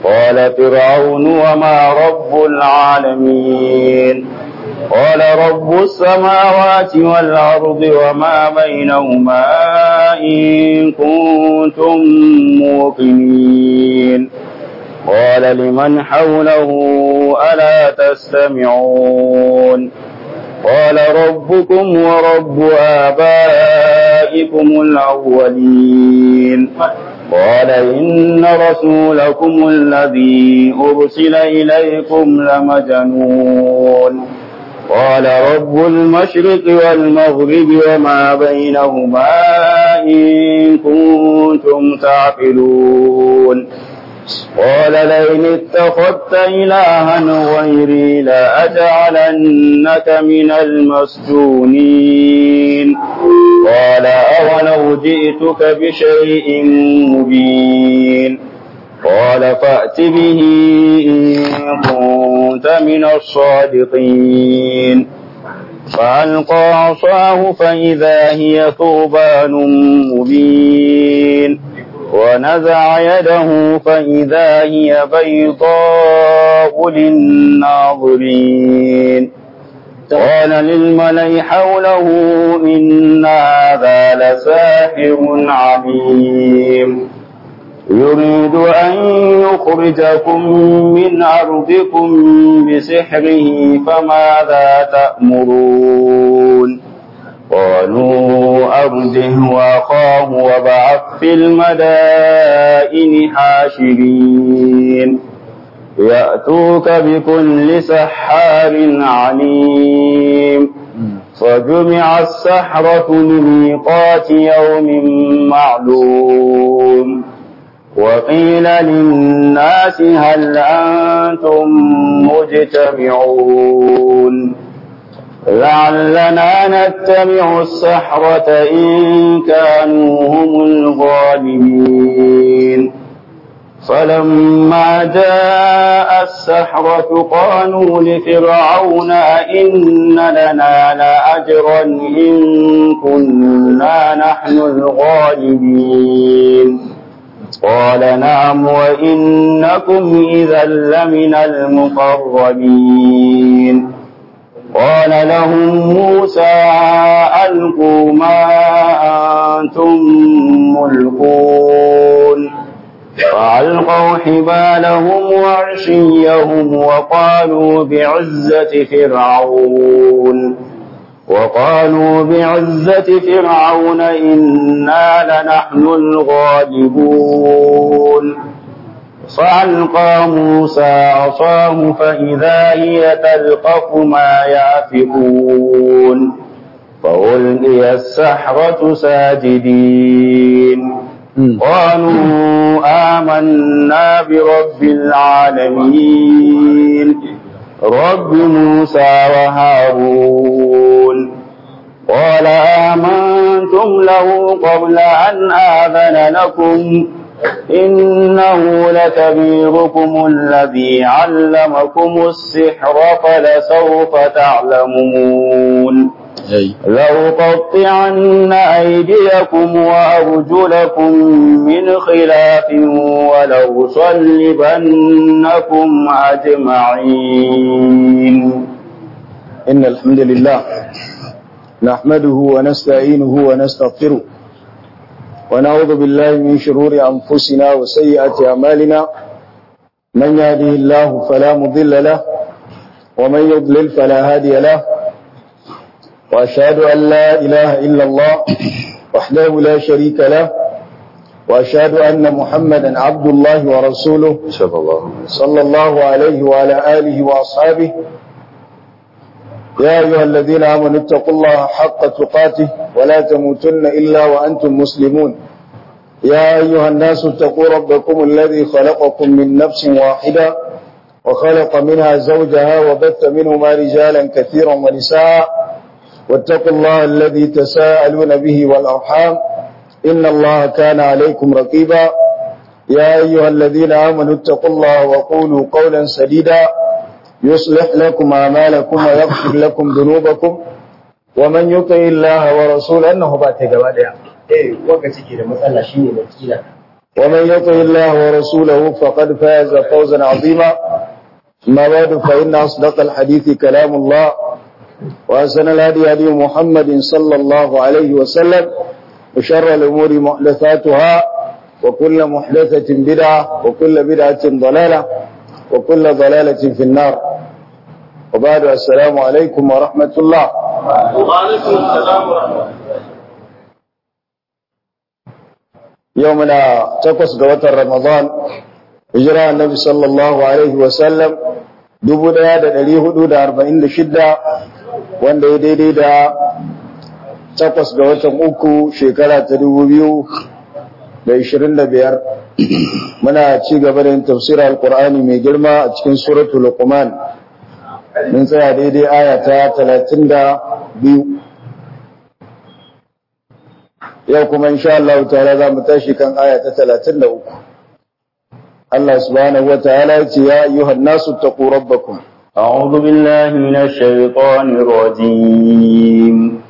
قال فرعون وما رب العالمين قال رب السماوات والأرض وما بينهما إن كنتم موقنين قال لمن حوله ألا تستمعون قال ربكم ورب آبائكم الأولين قال إن رسولكم الذي أرسل إليكم لمجنون قال رب المشرق والمغرب وما بينهما إن كنتم تعقلون قال لئن اتخذت إلها غيري لأجعلنك من المسجونين قال أولو جئتك بشيء مبين قال فأت به إن كنت من الصادقين فألقى عصاه فإذا هي ثوبان مبين ونزع يده فإذا هي بيضاء للناظرين قال للملأ حوله إن هذا لساحر عليم يريد أن يخرجكم من أرضكم بسحره فماذا تأمرون قالوا أرجه وأخاه وبعث في المدائن حاشرين يأتوك بكل سحار عليم فجمع السحرة لميقات يوم معلوم وقيل للناس هل أنتم مجتمعون لعلنا نتبع السحرة إن كانوا هم الغالبين فلما جاء السحرة قالوا لفرعون أئن لنا لأجرا إن كنا نحن الغالبين قال نعم وإنكم إذا لمن المقربين قال لهم موسى ألقوا ما أنتم ملقون فألقوا حبالهم وعشيهم وقالوا بعزة فرعون وقالوا بعزة فرعون إنا لنحن الغالبون فألقى موسى عصاه فإذا هي تلقف ما يافكون فألقي السحرة ساجدين قالوا آمنا برب العالمين رب موسى وهارون قال آمنتم له قبل أن آذن لكم إنه لكبيركم الذي علمكم السحر فلسوف تعلمون لأقطعن أيديكم وأرجلكم من خلاف ولأصلبنكم أجمعين إن الحمد لله نحمده ونستعينه ونستغفره ونعوذ بالله من شرور أنفسنا وسيئات أعمالنا من يهده الله فلا مضل له ومن يضلل فلا هادي له وأشهد أن لا إله إلا الله وحده لا شريك له وأشهد أن محمدا عبد الله ورسوله صلى الله صلى الله عليه وعلى آله وأصحابه يا أيها الذين آمنوا اتقوا الله حق تقاته ولا تموتن إلا وأنتم مسلمون يا أيها الناس اتقوا ربكم الذي خلقكم من نفس واحدة وخلق منها زوجها وبث منهما رجالا كثيرا ونساء واتقوا الله الذي تساءلون به والأرحام إن الله كان عليكم رقيبا يا أيها الذين آمنوا اتقوا الله وقولوا قولا سديدا يصلح لكم أعمالكم ويغفر لكم ذنوبكم ومن يطع الله ورسوله أنه بات جواد eh wanda cike da matsala shine na kila ومن يطع الله ورسوله فقد فاز فوزا عظيما ما بعد فإن أصدق الحديث كلام الله وأحسن الهدي هدي محمد صلى الله عليه وسلم وشر الأمور محدثاتها وكل محدثة بدعة وكل بدعة ضلالة وكل ضلالة في النار وبعد السلام عليكم ورحمة الله وعليكم السلام ورحمة الله يومنا تقص قوة رمضان هجرة النبي صلى الله عليه وسلم dubu ɗaya da ɗari hudu da arba'in da shidda wanda ya daidai da takwas ga watan uku shekara ta dubu biyu da ishirin da biyar muna ci gaba da yin tafsirar alkur'ani mai girma a cikin suratul luqman mun tsaya daidai aya ta talatin da biyu yau kuma insha Allah ta'ala za mu tashi kan aya ta talatin da uku Allah subhanahu wa ta'ala ya ce ya ayyuhan nasu taqu rabbakum أعوذ بالله من الشيطان الرجيم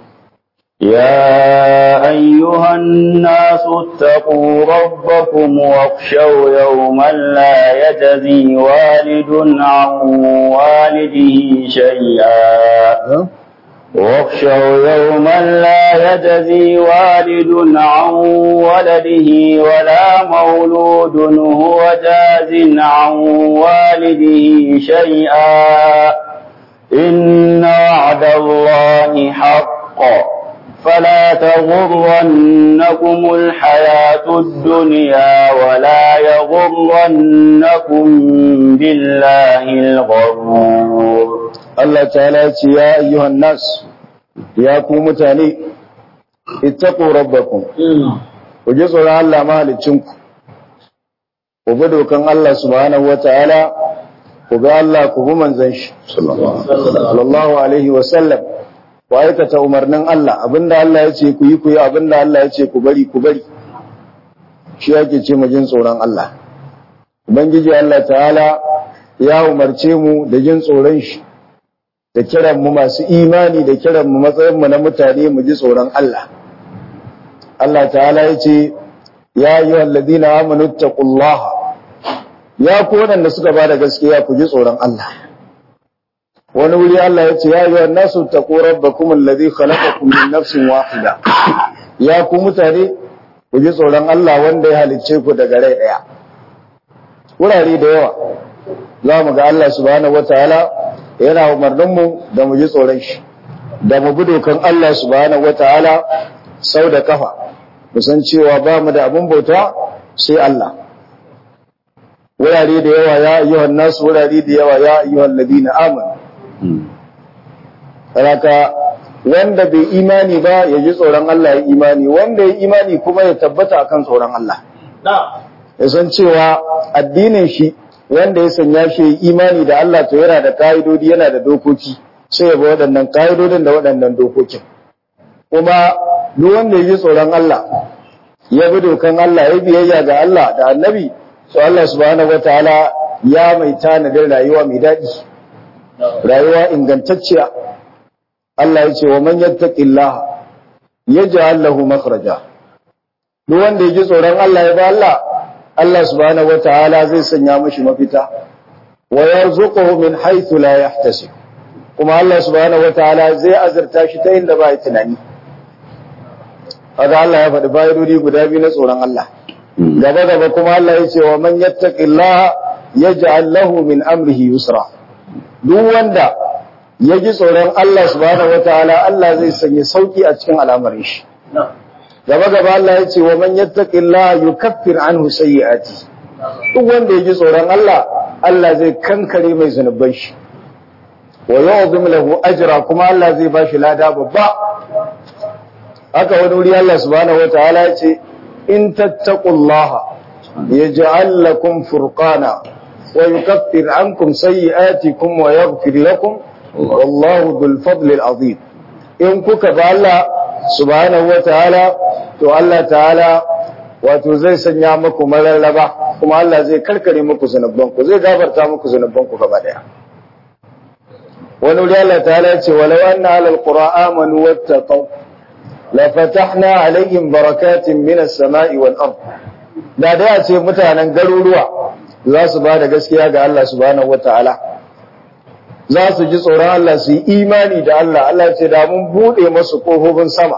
يا أيها الناس اتقوا ربكم واخشوا يوما لا يجزي والد عن والده شيئا واخشوا يوما لا يجزي والد عن ولده ولا مولود هو جاز عن والده شيئا إن وعد الله حق فلا تغرنكم الحياة الدنيا ولا يغرنكم بالله الغرور Allah ta'ala ya ce ya ayyuhan nas ya ku mutane ittaqu rabbakum ku ji tsoron Allah mahalicinku ku bi dokan Allah subhanahu wata'ala ku ga Allah ku bi manzon shi sallallahu alaihi wa sallam ku aikata umarnin Allah abinda Allah ya ce ku yi ku yi abinda Allah ya ce ku bari ku bari shi yake ce mu jin tsoron Allah ubangiji Allah ta'ala ya umarce mu da jin tsoron shi da kiran mu masu imani da kiran mu matsayin mu na mutane mu ji tsoron Allah Allah ta'ala ya ce ya ayyuhal ladina amanu taqullaha ya ku wadanda suka bada gaskiya ku ji tsoron Allah wani wuri Allah ya ce ya ayyuhan nasu taqu rabbakum alladhi khalaqakum min nafsin wahida ya ku mutane ku ji tsoron Allah wanda ya halicce ku daga rai daya wurare da yawa za mu ga Allah subhanahu wataala yana umarninmu da mu ji tsoron shi da mu bi dokan Allah subhanahu wataala sau da kafa mu san cewa ba mu da abin bauta sai Allah wurare da yawa ya ayyuhan nasu wurare da yawa ya ayyuhan ladina amanu Raka wanda bai imani ba ya ji tsoron Allah ya imani wanda ya imani kuma ya tabbata akan tsoron Allah ya san cewa addinin shi wanda ya sanya shi imani da Allah to yana da ka'idodi yana da dokoki sai ya bi waɗannan ka'idodin da waɗannan dokokin kuma duk wanda ya ji tsoron Allah ya bi dokan Allah ya biyayya ga Allah da annabi to Allah subhanahu wataala ya mai tanadin rayuwa mai daɗi rayuwa ingantacciya Allah ya ce wa man yattaqillaha yaj'al lahu makhraja duk wanda ya ji tsoron Allah ya ba Allah Allah subhanahu wataala zai sanya mashi mafita wa yarzuquhu min haythu la yahtasib kuma Allah subhanahu wataala zai azurta shi ta inda ba ya tunani kaga Allah ya faɗi fa'idodi guda biyu na tsoron Allah gaba gaba kuma Allah ya ce wa man yattaqillaha yaj'al lahu min amrihi yusra duk wanda ya ji tsoron Allah subhanahu wataala Allah zai sanya sauki a cikin al'amarin shi gaba gaba Allah ya ce wa man yattaqillaha yukaffir anhu sayyi'ati duk wanda ya ji tsoron Allah Allah zai kankare mai zunuban shi wa yu'zim lahu ajra kuma Allah zai bashi lada babba haka wani wuri Allah subhanahu wataala ya ce in tattaqullaha yaj'al lakum furqana wa yukaffir ankum sayyi'atikum wa yaghfir lakum wallahu dhul fadli al-azim in kuka ba Allah subhanahu wataala to Allah ta'ala wato zai sanya muku mararraba kuma Allah zai karkare muku zanubbanku zai gafarta muku zanubbanku gaba daya wani wuri Allah ta'ala ya ce walau anna alal qura amanu wattaqaw la fatahna alaihim barakatin minas sama'i wal ard da da ya ce mutanen garuruwa za su ba da gaskiya ga Allah subhanahu wataala za su ji tsoron Allah su yi imani da Allah Allah ce da mun bude masu kofofin sama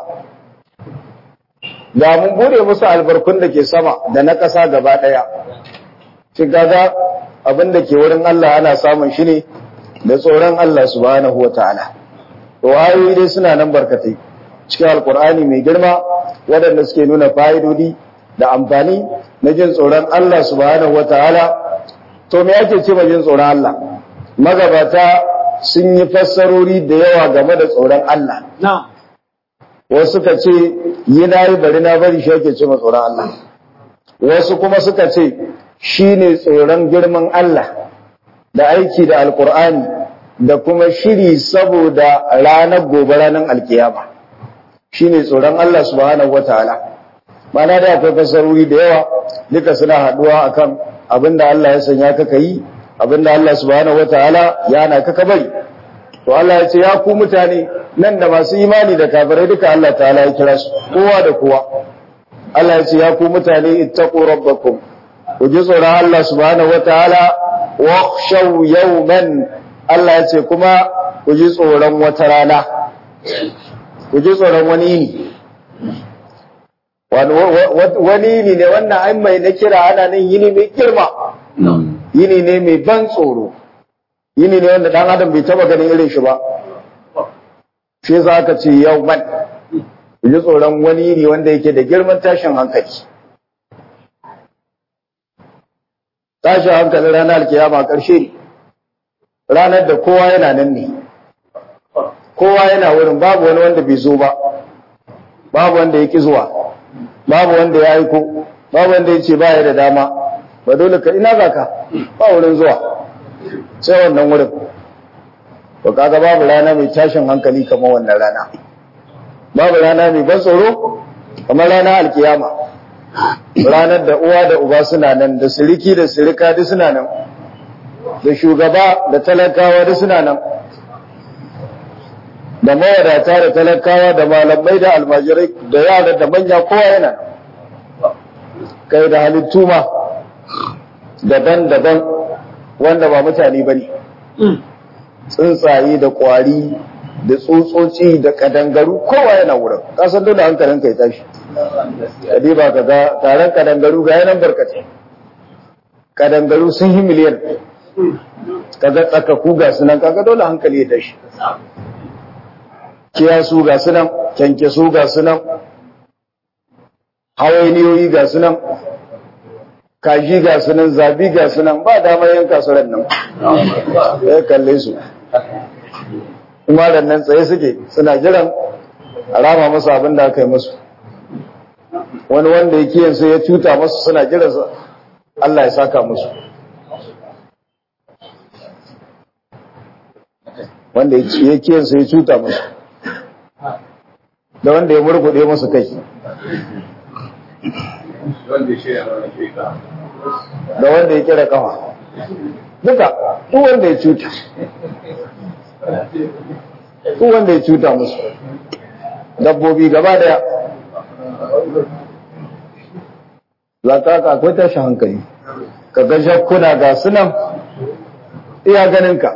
da mun bude musu albarkun da ke sama da na ƙasa gaba ɗaya shi gaga abin da ke wurin Allah ana samun shi ne da tsoron Allah subhanahu wataala to ayoyi dai suna nan barkatai cikin alkur'ani mai girma waɗanda suke nuna fa'idodi da amfani na jin tsoron Allah subhanahu wataala to me ake ce ma jin tsoron Allah magabata sun yi fassarori da yawa game da tsoron Allah wasu suka ce yi na yi bari na bari shi ake ce ma tsoron Allah wasu kuma suka ce shi ne tsoron girman Allah da aiki da alkur'ani da kuma shiri saboda ranar gobe ranar alkiyama shi ne tsoron Allah subhanahu wataala mana da akwai fasarori da yawa duka suna haduwa akan abinda Allah ya sanya ka yi abinda Allah subhanahu wataala ya na ka bari to Allah ya ce ya ku mutane nan da masu imani da kafirai duka Allah ta'ala ya kira su kowa da kowa Allah ya ce ya ku mutane ittaqu rabbakum ku ji tsoron Allah subhanahu wataala wakhshaw yawman Allah ya ce kuma ku ji tsoron wata rana ku ji tsoron wani yini wani yini ne wannan ai mai na kira ana nan yini mai girma yini ne mai ban tsoro yini ne wanda dan adam bai taba ganin irin shi ba shi za ka ce yau man ku ji tsoron wani yini wanda yake da girman tashin hankali tashin hankalin ranar alkiyama ƙarshe ne ranar da kowa yana nan ne kowa yana wurin babu wani wanda bai zo ba babu wanda ya ki zuwa babu wanda ya aiko babu wanda ya ce ba ya da dama ba dole ka ina za ka ba wurin zuwa sai wannan wurin to kaga babu rana mai tashin hankali kamar wannan rana babu rana mai ban tsoro kamar rana alkiyama ranar da uwa da uba suna nan da siriki da sirika duk suna nan da shugaba da talakawa duk suna nan da mawadata da talakawa da malamai da almajirai da yara da manya kowa yana kai da halittu ma daban-daban wanda ba mutane ba ne tsuntsaye da kwari da tsutsotsi da kadangaru kowa yana wurin kasan dole hankalin kai tashi kadi ba ka ga taron kadangaru ga yanan barkatai kadangaru sun yi miliyan kaga tsakaku ga sunan kaga dole hankali ya tashi kiyasu ga sunan kyankyaso ga sunan hawainiyoyi ga sunan kaji ga sunan zabi ga sunan ba damar yanka su nan ya kalle su kuma da nan tsaye suke suna jiran a rama masu abin da aka yi musu wani wanda ya kiyansu ya cuta masu suna jiran Allah ya saka musu wanda ya kiyansu ya cuta musu da wanda ya murgude musu kai da wanda ya kira kafa duka duk wanda ya cuta duk wanda ya cuta musu dabbobi gaba daya za ka ka akwai tashin hankali ka ga shakkuna ga sunan iya ganinka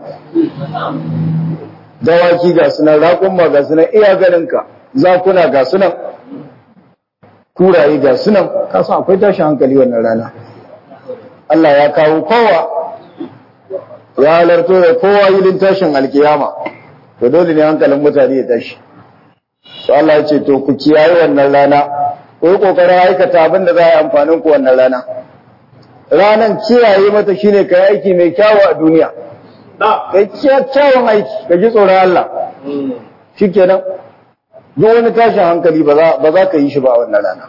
dawaki ga sunan raƙumma ga sunan iya ganinka zakuna ga sunan kuraye ga sunan kasan akwai tashin hankali wannan rana Allah ya kawo kowa ya halarto da kowa yilin tashin alkiyama to dole ne hankalin mutane ya tashi to Allah ya ce to ku kiyaye wannan rana ku yi kokarin aikata abin da za a yi amfanin ku wannan rana ranan kiyaye mata shine ka yi aiki mai kyawu a duniya kai kyawun aiki ka ji tsoron Allah shikenan duk wani tashin hankali ba za ka yi shi ba a wannan rana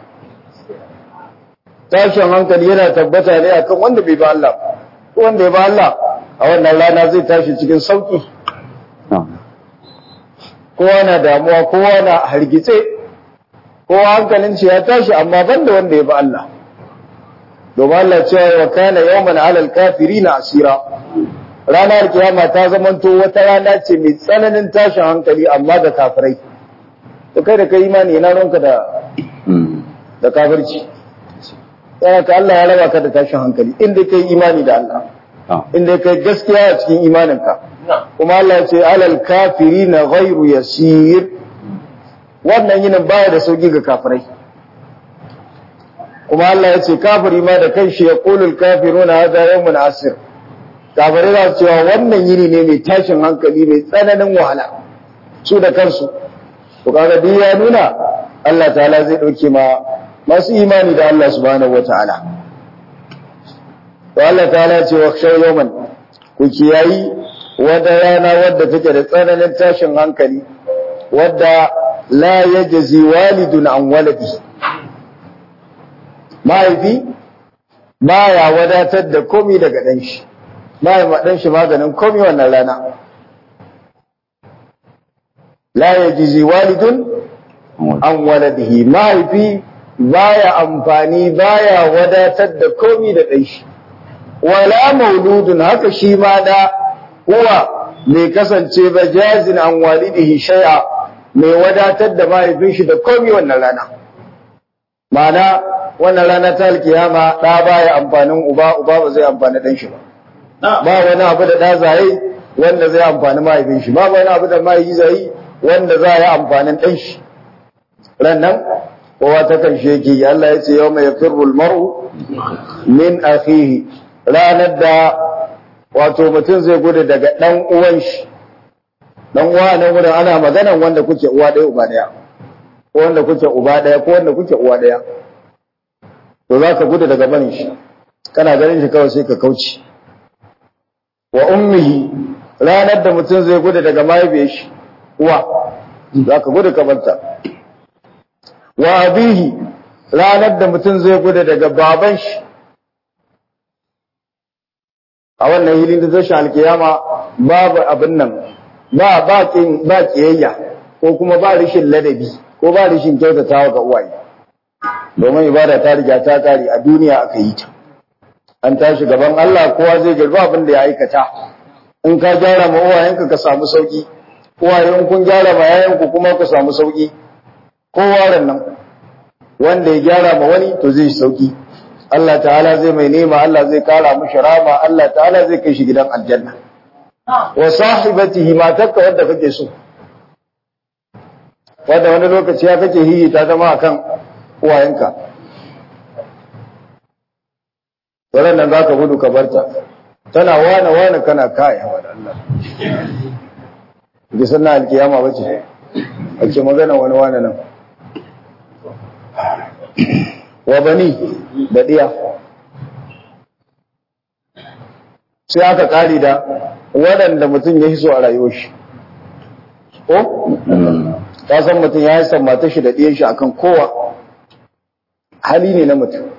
tashin hankali yana tabbata ne akan wanda bai ba Allah wanda ya ba Allah a wannan rana zai tashi cikin sauki kowa na damuwa kowa na hargitse kowa hankalin shi ya tashi amma banda wanda ya ba Allah domin Allah cewa wa kana yawman alal kafirina asira ranar kiyama ta zamanto wata rana ce mai tsananin tashin hankali amma da kafirai to kai da kai imani ina ranka da da kafirci yana ka Allah ya raba ka da tashin hankali inda kai imani da Allah inda kai gaskiya a cikin imaninka kuma Allah ya ce alal kafirina ghairu yasir wannan yinin baya da sauki ga kafirai kuma Allah ya ce kafiri ma da kanshi ya qulul kafiruna hadha yawmun asir kafirai za su cewa wannan yini ne mai tashin hankali mai tsananin wahala su da kansu to kaga duk ya nuna Allah ta'ala zai dauke ma masu imani da Allah subhanahu wataala to Allah ta'ala ce wa khshaw yawman ku kiyayi wata rana wadda take da tsananin tashin hankali wadda la yajzi walidun an waladi mahaifi baya wadatar da komi daga dan shi baya ma dan shi maganin komi wannan rana la yajzi walidun an waladihi mahaifi baya amfani baya wadatar da komi da dan shi wala mauludun haka shi ma da huwa mai kasance ba jazin an walidihi shay'a mai wadatar da mahaifin shi da komi wannan rana ma'ana wannan rana ta alkiyama da baya amfanin uba uba ba zai amfani dan shi ba ba wani abu da da zai wanda zai amfani mahaifin shi ba wani abu da mahaifi zai wanda za ya amfanin dan shi ran nan kowa ta kan sheki Allah ya ce yau mai firrul mar'u min akhihi ranar da wato mutum zai gudu daga ɗan uwan shi ɗan uwa nan wurin ana maganan wanda kuke uwa ɗaya uba ɗaya ko wanda kuke uba ɗaya ko wanda kuke uwa ɗaya to za ka gudu daga barin shi kana ganin shi kawai sai ka kauce wa ummihi ranar da mutum zai gudu daga mahaifiyar shi uwa za ka gudu ka barta wa abihi ranar da mutum zai gudu daga baban shi a wannan hilin da tashi alkiyama babu abin nan ba bakin ba kiyayya ko kuma ba rishin ladabi ko ba rishin kyautatawa ga uwaye domin ibada ta riga ta kare a duniya aka yi ta an tashi gaban Allah kowa zai girba abin da ya aikata in ka gyara ma uwayenka ka samu sauki uwayen kun gyara ma yayanku kuma ku samu sauki kowa nan wanda ya gyara ma wani to zai sauki Allah ta'ala zai mai nema Allah zai kara mishi rama Allah ta'ala zai kai shi gidan aljanna wa sahibatihi matarka wadda kake so wadda wani lokaci ya kake hiyi ta zama akan uwayenka wannan nan zaka gudu ka barta tana wane wane kana kaya wa Allah ki sanna alkiyama bace ake magana wani wane nan wa bani da ɗiya sai aka ƙari da waɗanda mutum ya hiso a rayuwar shi ko? ta san mutum ya yi mata shi da ɗiyan shi akan kowa hali ne na mutum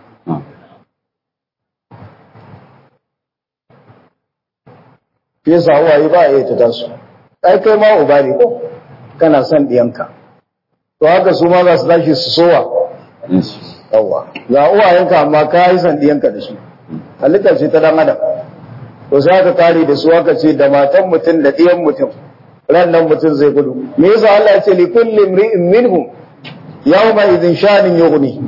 fiye sa uwaye ba a iya ta tasu ai kai ma uba ne ko kana son ɗiyanka to haka su ma za su tashi su sowa yawa ga uwayenka amma ka yi sandiyanka da su halittar ce ta dan adam to sai aka kare da su aka ce da matan mutum da ɗiyan mutum ran nan mutum zai gudu me yasa Allah ya ce li kulli imri'in minhum yawma idhin shanin yughni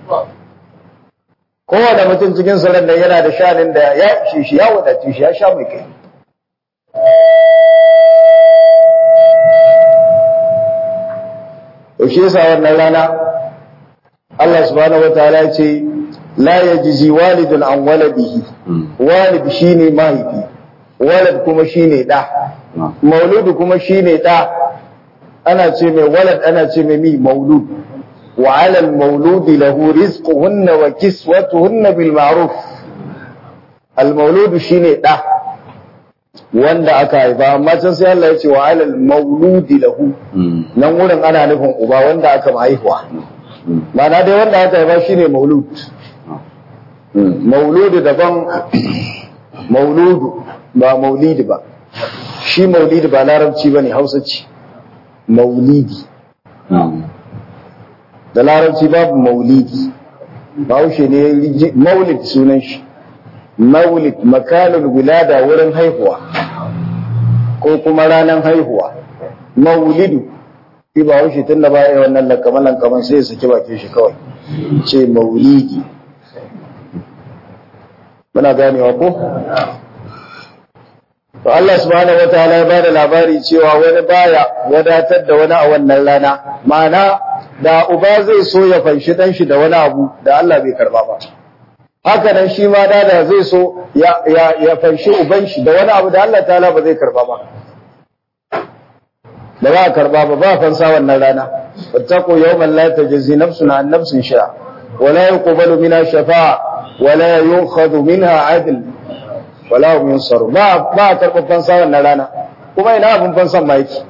kowane mutum cikin su ran nan yana da shanin da ya shi shi ya wadace shi ya sha mai kai to shi yasa wannan rana Allah subhanahu wataala ya ce la yajzi walidun an waladihi walid shine mahaifi walad kuma shine da mauludu kuma shine da ana ce mai walad ana ce mai mi maulud wa ala al mauludi lahu rizquhunna wa kiswatuhunna bil ma'ruf al mauludu shine da wanda aka haifa amma can sai Allah ya ce wa ala al mauludi lahu nan wurin ana nufin uba wanda aka haihuwa Mana dai wanda aka haifa shine maulud mauludu daban mauludu ba maulidi ba shi maulidi ba larabci ba ne hausa ce maulidi da larabci babu maulidi bahaushe ne maulid sunan shi maulid makalul wilada wurin haihuwa ko kuma ranar haihuwa maulidu shi ba haushe tun da baya wannan lakaman lakaman sai ya saki bakin shi kawai ce maulidi muna ganewa ko to Allah subhanahu wataala ya bada labari cewa wani baya wadatar da wani a wannan rana ma'ana da uba zai so ya fanshi dan shi da wani abu da Allah bai karba ba haka nan shi ma da da zai so ya ya ya fanshi uban shi da wani abu da Allah ta'ala ba zai karba ba ba za a karba ba ba fansa wannan rana wattaqu yawman la tajzi nafsun an nafsin sha wala yuqbalu minha shafa'a wala yu'khadhu minha 'adl wala hum yunsaru ba ba karɓar fansa wannan rana kuma ina abin fansan ma yake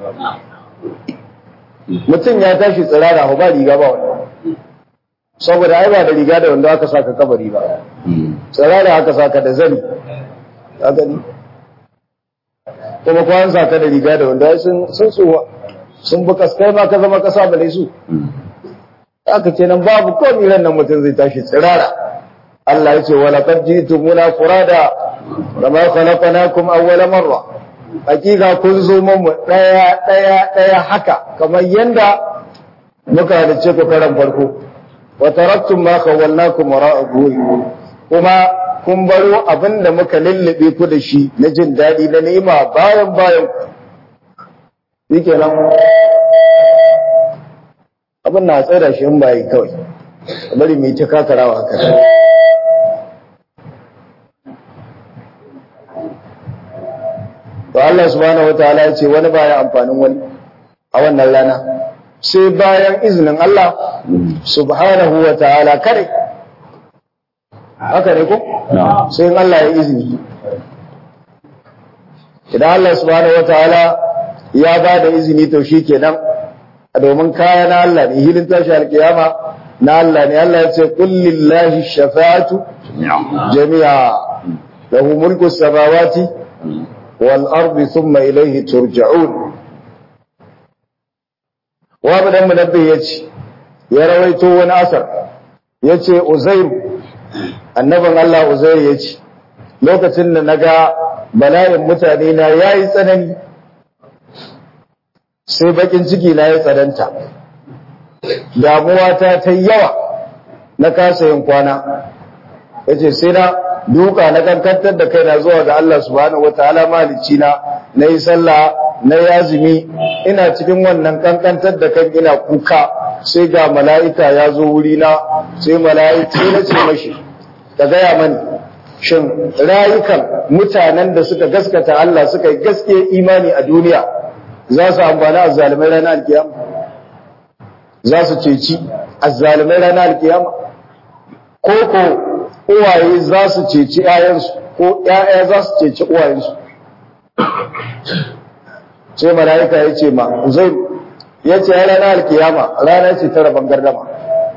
mutum ya tashi tsirara ba riga ba wannan saboda ai ba da riga da wanda aka saka kabari ba tsirara aka saka da zani ka gani kuma ko an saka da riga da wanda sun sun tsuwa sun bi kaskai ma ka zama kasa bale su aka ce nan babu komai ran nan mutum zai tashi tsirara Allah ya ce wala qad jitumuna furada kama khalaqnakum awwala marra hakika kun zo mu daya daya daya haka kamar yanda muka halice ku karan farko wa taraktum ma khawalnakum wara'a zuhurikum kuma kun baro abinda muka lullube ku da shi na jin dadi na ni'ima bayan bayan yake nan abin na tsada shi in bai kawai bari mu yi ta kakarawa haka to Allah subhanahu wataala ya ce wani baya amfanin wani a wannan rana sai bayan izinin Allah subhanahu wataala kare haka ne ko sai in Allah ya izini idan Allah subhanahu wataala ya ba da izini to shikenan domin kaya na Allah ne hilin tashi alkiyama na Allah ne Allah ya ce qul lillahi shafa'atu jami'a lahu mulku samawati والأرض ثم إليه ترجعون وابن منبه يتي يرويته ونأثر يتي أزير annabin Allah Uzair ya ce lokacin da naga bala'in mutane na yayi tsanani sai bakin ciki na ya tsananta damuwa ta ta yawa na kasa yin kwana yace sai na duka na kankantar da kaina zuwa ga Allah subhanahu wataala malicci na nayi sallah na yazimi ina cikin wannan kankantar da kan ina kuka sai ga mala'ika ya zo wuri na sai mala'ika na ce mashi ka gaya mani shin rayukan mutanen da suka gaskata Allah suka yi gaske imani a duniya za su amfani azzalimai ranar alkiyama za su ceci azzalimai ranar alkiyama ko ko uwaye za su ceci ‘ya'yansu ko ‘ya'ya za su ceci uwayensu. Sai mala'ika ya ce ma, Uzai, ya ce rana alkiyama rana ce ta rabon gardama.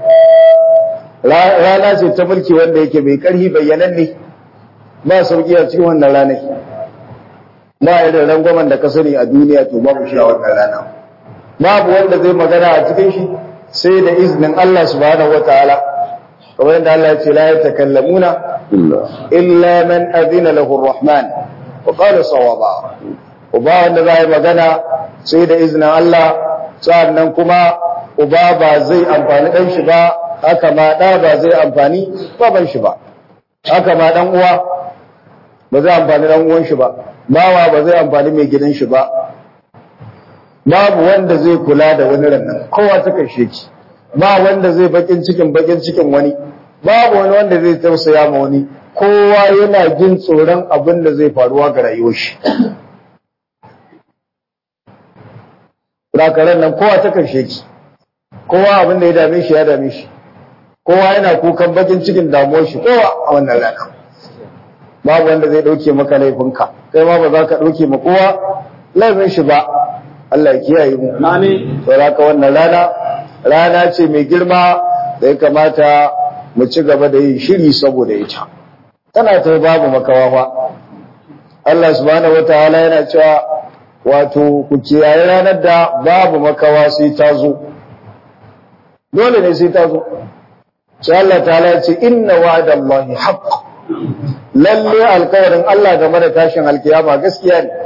Rana ce ta mulki wanda yake mai ƙarfi bayyanan ne, ba sauƙi a cikin wannan ranar. Ba irin rangwamen da ka sani a duniya to babu shi a wannan rana. Babu wanda zai magana a cikin shi sai da izinin Allah subhanahu wa ta'ala. kamar yadda Allah ya ce la yatakallamuna illa man adina lahu ar-rahman wa qala sawaba uba wanda zai magana sai da izinin Allah sannan kuma uba ba zai amfani dan shi ba haka ma da ba zai amfani baban shi ba haka ma dan uwa ba zai amfani dan uwan shi ba bawa ba zai amfani mai gidan shi ba babu wanda zai kula da wani rannan kowa ta kashe ki ba wanda zai bakin cikin bakin cikin wani babu wani wanda zai tausaya ma wani kowa yana jin tsoron abin da zai faruwa ga rayuwar shi Rakaran nan kowa ta karshe ki kowa abin da ya dame shi ya dame shi kowa yana kukan bakin cikin damuwar shi kowa a wannan rana babu wanda zai dauke maka laifinka kai ma ba za ka dauke ma kowa laifin shi ba Allah ya kiyaye mu Amin. saboda wannan rana rana ce mai girma da ya kamata mu ci gaba da yin shiri saboda ita tana ta babu makawa fa Allah subhanahu wataala yana cewa wato ku kiyaye ranar da babu makawa sai ta zo dole ne sai ta zo sai Allah ta'ala ya ce inna wa'dallahi haqq lalle alƙawarin Allah game da tashin alkiyama gaskiya ne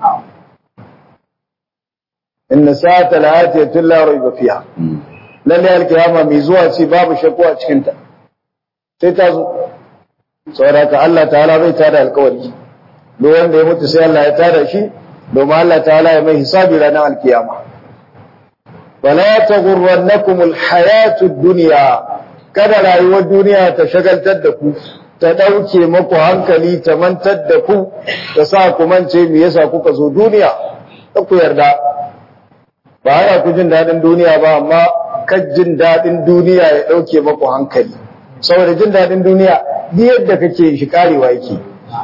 inna sa'ata la'atiyatun la rayba fiha lalle alkiyama mai zuwa ce babu shakku a cikin ta sai ta zo saboda ka Allah ta'ala bai tada alkawari duk wanda ya mutu sai Allah ya tada shi domin Allah ta'ala ya mai hisabi ranar alkiyama wala taghurrannakum alhayatu ad-dunya kada rayuwar duniya ta shagaltar da ku ta dauke muku hankali ta mantar da ku ta sa ku mance me yasa kuka zo duniya ku yarda ba ana ku jin dadin duniya ba amma kan jin dadin duniya ya dauke muku hankali saboda jin dadin duniya duk yadda kake shi karewa yake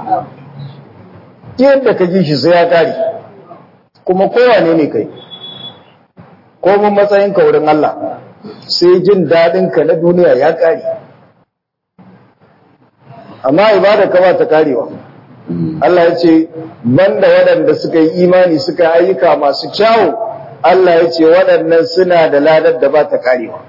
duk yadda ka ji shi sai ya kare kuma kowane ne kai ko mun matsayin ka wurin Allah sai jin dadin ka na duniya ya kare amma ibada ka ba ta karewa Allah ya ce banda waɗanda suka yi imani suka yi ayyuka masu kyawu Allah ya ce waɗannan suna da ladar da ba ta karewa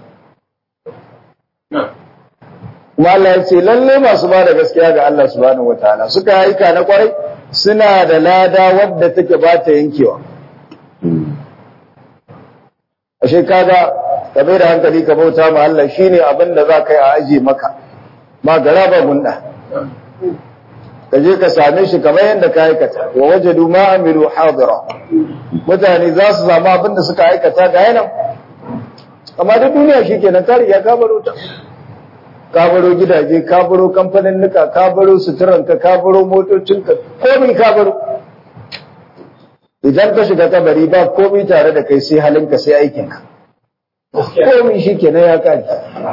kuma Allah ya ce lalle masu ba da gaskiya ga Allah subhanahu wataala suka yi ayyuka na kwarai suna da lada wadda take ba ta yankewa ashe kaga ka bai da hankali ka bauta ma Allah shine abin da za ka yi a aje maka ba gara ba gunda ka je ka same shi kamar yadda ka aikata wa wajadu ma amilu hadira mutane za su samu abin da suka aikata ga yanan amma da duniya shikenan ta riga ka baro ta ka baro gidaje ka baro kamfanin nuka ka baro suturanka ka baro motocinka komai ka baro idan ka shiga kabari ba komai tare da kai sai halinka sai aikinka komai shi kenan ya kare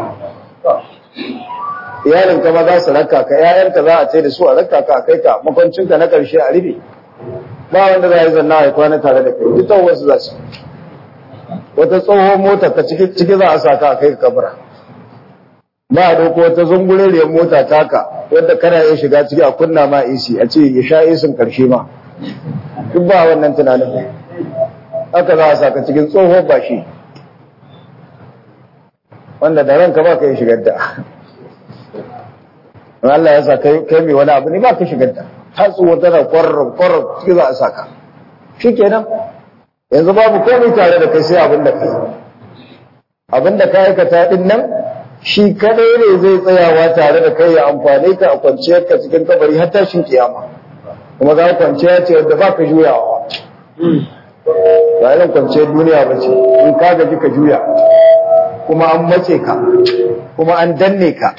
iyalin ka ma za su raka ka ƴaƴanka za a ce da su a raka ka a kai ka makwancinka na ƙarshe a rufe ba wanda za a yi zanna a kwana tare da kai duk tsawon wasu za su wata tsohon mota ka ciki za a sa ka a kai ka kabura ba a dauko wata zungureriyar mota taka wadda kana iya shiga ciki a kunna ma AC a ce ya sha isin karshe ma duk ba wannan tunanin haka za a saka cikin tsoho ba shi wanda da ranka ba ka yi shigar da Allah ya sa kai mai wani abu ne ba ka shigar da har tsoho tana kwarar kwarar ciki za a saka shi kenan yanzu babu komai tare da kai sai abin da kai abin da ka aikata din nan shi kadai ne zai tsayawa tare da kai ya amfane ka a kwanciyar ka cikin kabari har tashin kiyama kuma za kwanciya ce wadda ba ka juyawa ba irin kwanciyar duniya ba ce in ka gaji ka juya kuma an mace ka kuma an danne ka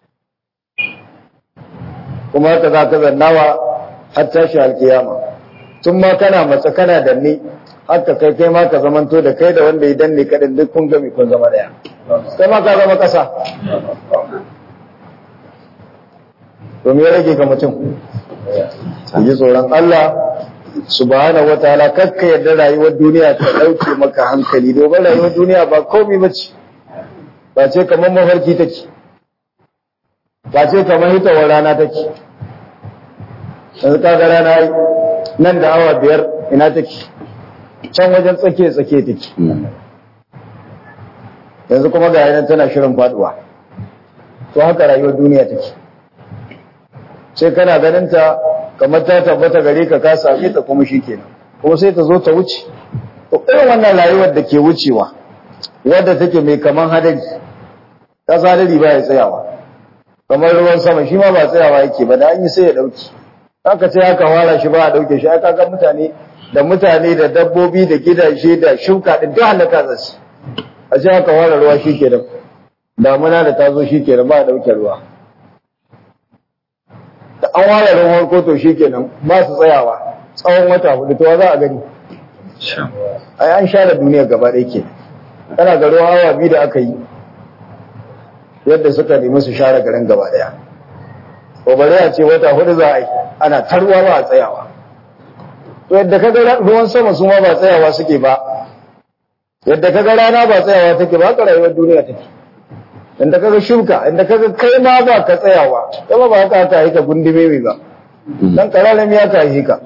kuma haka za ka zannawa har tashi alkiyama tun ma kana matsa kana danne haka kai kai ma ka zamanto da kai da wanda ya danne kaɗin duk kun gami kun zama ɗaya kai ma ka zama ƙasa to me ya rage ga mutum yi tsoron Allah subhanahu wataala kakka yadda rayuwar duniya ta ɗauke maka hankali domin rayuwar duniya ba komai bace ba ce kamar mafarki take ba ce kamar hitawar rana take yanzu kaga rana nan da awa biyar ina take can wajen tsake tsake take yanzu kuma ga yanar tana shirin faduwa to haka rayuwar duniya take sai kana ganin ta kamar ta tabbata gare ka ka same ta kuma shikenan kuma sai ta zo ta wuce to irin wannan rayuwar da ke wucewa wadda take mai kaman hadari ka hadari ba ya tsayawa kamar ruwan sama shi ma ba tsayawa yake ba da an yi sai ya dauki haka sai aka wara shi ba a dauke shi aka ga mutane da mutane da dabbobi da gidaje da shuka din duk halaka za su a sai aka wara ruwa shikenan damuna da ta zo shikenan ba a dauke ruwa da an ware ruwan koto shi kenan ba su tsayawa tsawon wata hudu to za a gani ai an share duniya gaba ɗaya ke kana ga ruwan awa biyu da aka yi yadda suka nemi su share garin gaba ɗaya ko bari a ce wata hudu za a yi ana tarwa ba a tsayawa to yadda ka ga ruwan sama su ma ba tsayawa suke ba yadda ka ga rana ba tsayawa take ba haka rayuwar duniya take inda kaga shuka inda kaga kai ma ba ka tsayawa kuma ba haka ta yi ka gundume mai ba dan karalan ya ka yi ka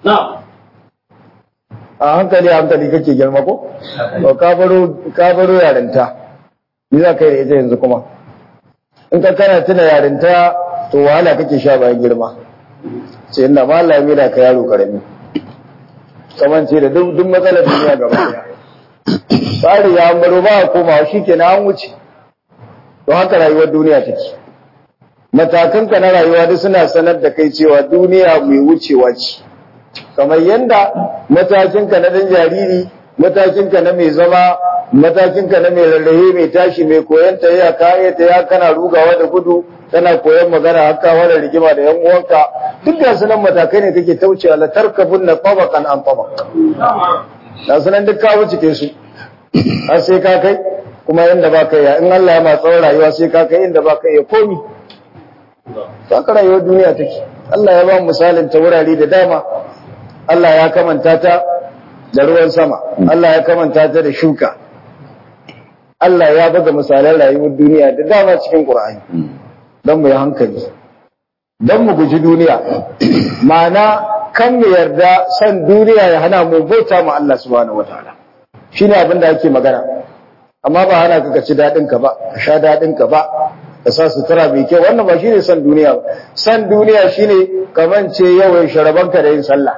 a hankali hankali kake girma ko to ka baro ka baro yarinta ni za ka yi da ita yanzu kuma in ka kana tuna yarinta to wahala kake sha bayan girma sai inda malami da ka yaro karami kaman ce da duk matsalar duniya gaba daya tsari ya baro ba komawa shikenan an wuce to haka rayuwar duniya take matakanka na rayuwa duk suna sanar da kai cewa duniya mai wucewa ce kamar yadda matakinka na dan jariri matakinka na mai zama matakinka na mai rarrahe mai tashi mai koyon ta ya kaya ta ya kana rugawa da gudu kana koyon magana haka wani rigima da yan uwanka duk da sunan matakai ne kake taucewa la tarkabun na tabaqan an tabaq da sunan duk ka wuce su har sai ka kai kuma inda ba kai ya in Allah ya ma tsawon rayuwa sai ka kai inda ba kai ya komi haka rayuwar duniya take Allah ya ba mu misalin ta wurare da dama Allah ya kamanta ta da ruwan sama Allah ya kamanta ta da shuka Allah ya buga misalan rayuwar duniya da dama cikin Qur'ani don mu yi hankali don mu guji duniya ma'ana kan mu yarda san duniya ya hana mu bauta ma Allah subhanahu wataala shine abin da ake magana amma ba hana ka ci daɗin ka ba ka sha daɗin ka ba ka sa sutura mai kyau wannan ba shine san duniya ba san duniya shine kaman ce yau sharabanka da yin sallah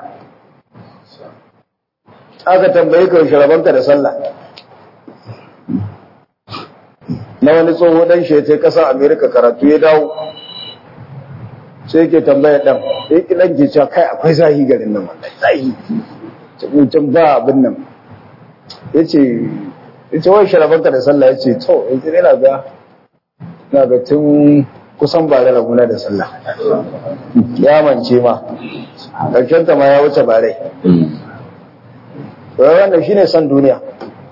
aka tambaye ka sharabanka da sallah na wani tsoho dan shi ta kasar America karatu ya dawo sai yake tambaya dan sai ki dan ke cewa kai akwai zahi garin nan wallahi zahi mutum ba abin nan yace yace wai sharabanka da sallah yace to yace ina ga ina ga tun kusan ba da raguna da sallah ya mance ma karshen ta ma ya wuce bare to wannan shine san duniya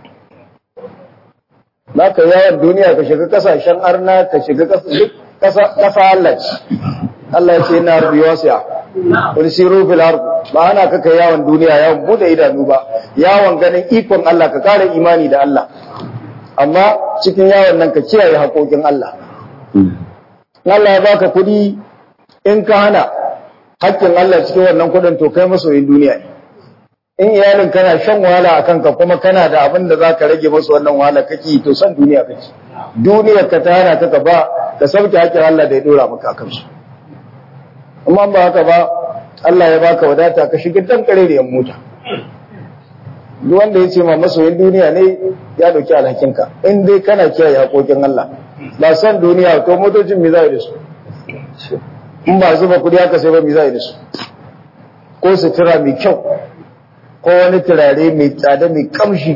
za ka yawon duniya ka shiga kasashen arna ka shiga kasa Allah ce Allah ya ce yana rubi wasiya wani siru fil ardu ba ana ka kai yawon duniya yawon bude idanu ba yawon ganin ikon Allah ka kare imani da Allah amma cikin yawon nan ka kiyaye haƙoƙin Allah Allah ya baka kuɗi in ka hana haƙƙin Allah cikin wannan kuɗin to kai masoyin duniya ne in iyalin kana shan wahala a kanka kuma kana da abin da za ka rage masu wannan wahala kake to san duniya kake duniyar ka ta hana ka ka ba ka sauke haƙƙin Allah da ya dora maka kansu amma ba haka ba Allah ya baka wadata ka shiga dan kareriyar mota duk wanda ya ce ma masoyin duniya ne ya dauki alhakinka in dai kana kiyaye haƙoƙin Allah ba san duniya to motocin me za da su in ba zuba kudi haka sai ba me za da su ko sutura mai kyau ko wani turare mai tsada mai kamshi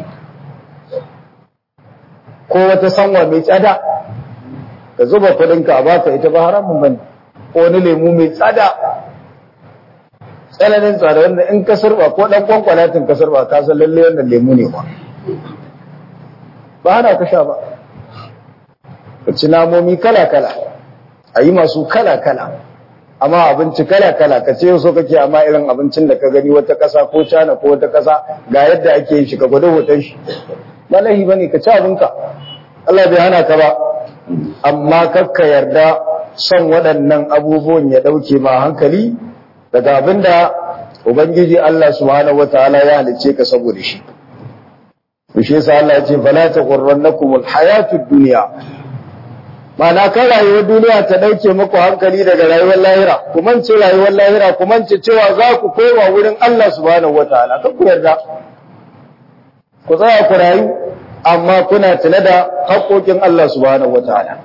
ko wata sanwa mai tsada ka zuba kudinka a baka ita ba haramun bane ko wani lemu mai tsada tsananin tsada wanda in ka sarba ko dan kwankwalatin ka sarba ka san lalle wannan lemu ne ba ba hana ka sha ba ka ci namomi kala kala a yi masu kala kala amma abinci kala kala ka ce so kake amma irin abincin da ka gani wata kasa ko cana ko wata kasa ga yadda ake yin shi ka gwada hoton shi ba lahi bane ka ci abinka Allah bai hana ka ba amma kakka yarda son waɗannan abubuwan ya ɗauke ma hankali daga abinda ubangiji Allah subhanahu wataala ya halice ka saboda shi shi yasa Allah ya ce fala taghurrannakumul hayatud dunya Mana kan rayuwar duniya ta ɗauke muku hankali daga rayuwar lahira, ku mance rayuwar lahira, ku mance cewa za ku koma wurin Allah subhanahu wa ta'ala, kan ku yarda. Ku tsaya ku rayu, amma kuna tuna da haƙoƙin Allah subhanahu wa ta'ala.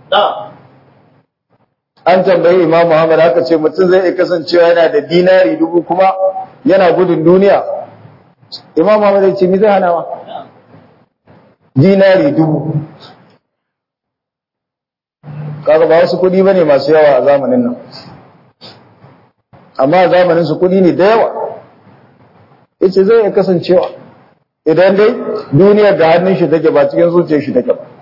An tambayi Imam Muhammad haka ce mutum zai iya kasancewa yana da dinari dubu kuma yana gudun duniya. Imam Muhammad ya ce, Mi zai hana ma? Dinari dubu. kaga ba wasu kuɗi bane masu yawa a zamanin nan amma a zamanin su kuɗi ne da yawa yace zai iya kasancewa idan dai duniyar da hannun shi take ba cikin zuciyar shi take ba